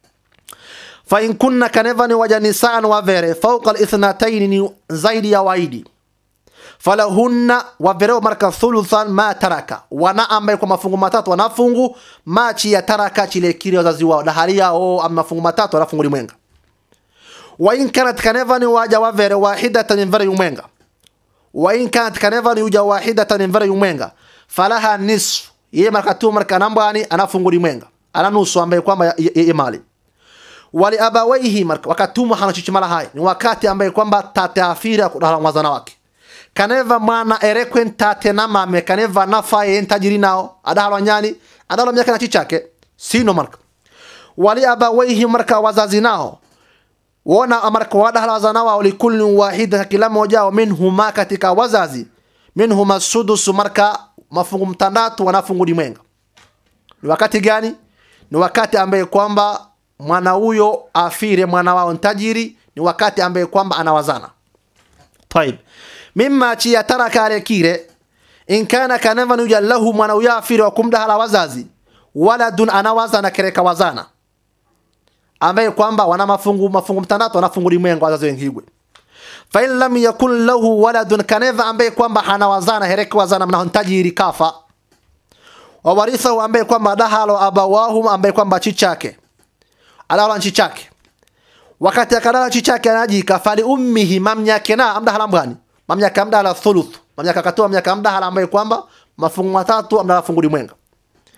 فإن كنا كنفني وجنسان وفره فوق الاثنتين زايد يا وايدي falahunna wavereo marka thuluthan ma taraka wana ambaye kwa mafungu matatu wanafungu machi ya taraka chile kile wazazi wao dahali yao ama mafungu matatu wanafungu limwenga wa in kanat kanevani waja wavere wahidatan mvere yumwenga wa in kanat kanevani uja wahidatan mvere yumwenga falaha nisfu yeye marka tu marka nambani anafungu limwenga ana nusu ambaye kwamba ya- ya- ya mali wali abawaihi marka wakatuma hana chichimala hai ni wakati ambaye kwamba tate afira kudahala mwazana wake kaneva mwana erekwen tate na mame kaneva nafa yen tajiri nao adahalwa nyani adahalwa miaka na chichake sino marka wali abawaihi marka wazazi nao wona marka wadahala wazana wao likulli wahida kila mmoja wao minhuma katika wazazi minhuma sudusu marka mafungu mtandatu wanafungu limwenga ni wakati gani ni wakati ambaye kwamba mwana huyo afire mwana wao ntajiri ni wakati ambaye kwamba anawazana طيب مما تشي ترك على كيره إن كان كنفن يجل له من يافر وكم ده على وزازي ولد أنا وزنا كريك وزانا ambaye kwamba wana mafungu mafungu mtandatu wanafungu limwengu wazazi wengigwe fa in lam yakun lahu waladun kaneva ambaye kwamba hana wazana hereke wazana mna tajiri kafa wawarithahu ambaye kwamba dahalo abawahu ambaye kwamba chichake alala chichake wakati akalala chichake anajika fali ummihi mamnyake na amdahala mbwani mamnyake amdahala thuluth mamnyake akatoa mamnyake amdahala ambaye kwamba mafungu matatu amdahala fungu limwenga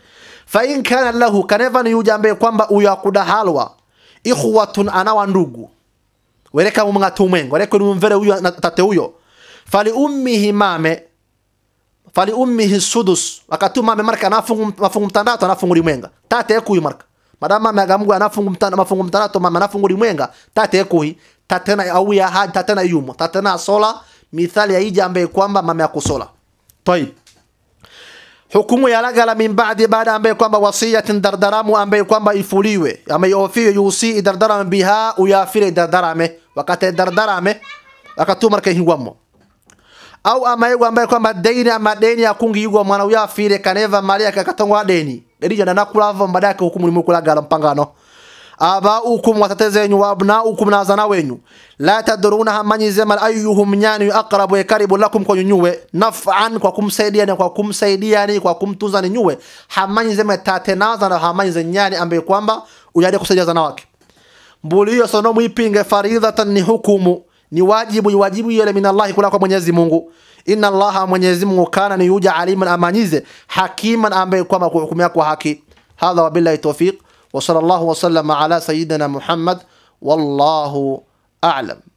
fa in kana lahu kaneva ni yuja ambaye kwamba uyakudahalwa ikhwatun anawa ndugu wereka mumng'ata umwengo wereka numvere huyo na tate huyo fali ummihi mame fali ummihi sudus wakati mame marka anafungu mafungu mtandatu anafungu limwenga tate ekuyi marka madama mame agamugu anafungu mtandatu mafungu mtandatu mame anafungu limwenga tate ekuyi tatena au ya haji tatena yumo tatena sola mithali ya ija ambaye kwamba mame akusola طيب hukumu yalagala min ba'di baada ambaye kwamba wasiyatin dardaramu ambaye kwamba ifuliwe ama iofiwe yusi dardarame biha uyafire dardarame wakati dardarame wakati marka hingwamo au ama yego ambaye kwamba deni ama deni akungi yugo mwana uyafire kaneva mali yake akatongwa deni derija na kulava mbadake hukumu ni kulagala mpangano abaukum watateze wenyu wa abnaukum na wazana wenyu la tadruna hamanyi zema ayuhum nyani aqrabu karibu lakum kwa nyuwe naf'an kwa kumsaidia ni kwa kumsaidia ni kwa kumtunza ni nyuwe hamanyi zema tatenaza na hamanyi ze nyani ambaye kwamba uyade kusaidia zana wake mbuli hiyo sono muipinge faridhatan ni hukumu ni wajibu ni wajibu yele min Allah kula kwa Mwenyezi Mungu inna Allah Mwenyezi Mungu kana ni yuja aliman amanyize hakiman ambaye kwamba kuhukumia kwa haki hadha wabillahi tawfiq وصلى الله وسلم على سيدنا محمد والله أعلم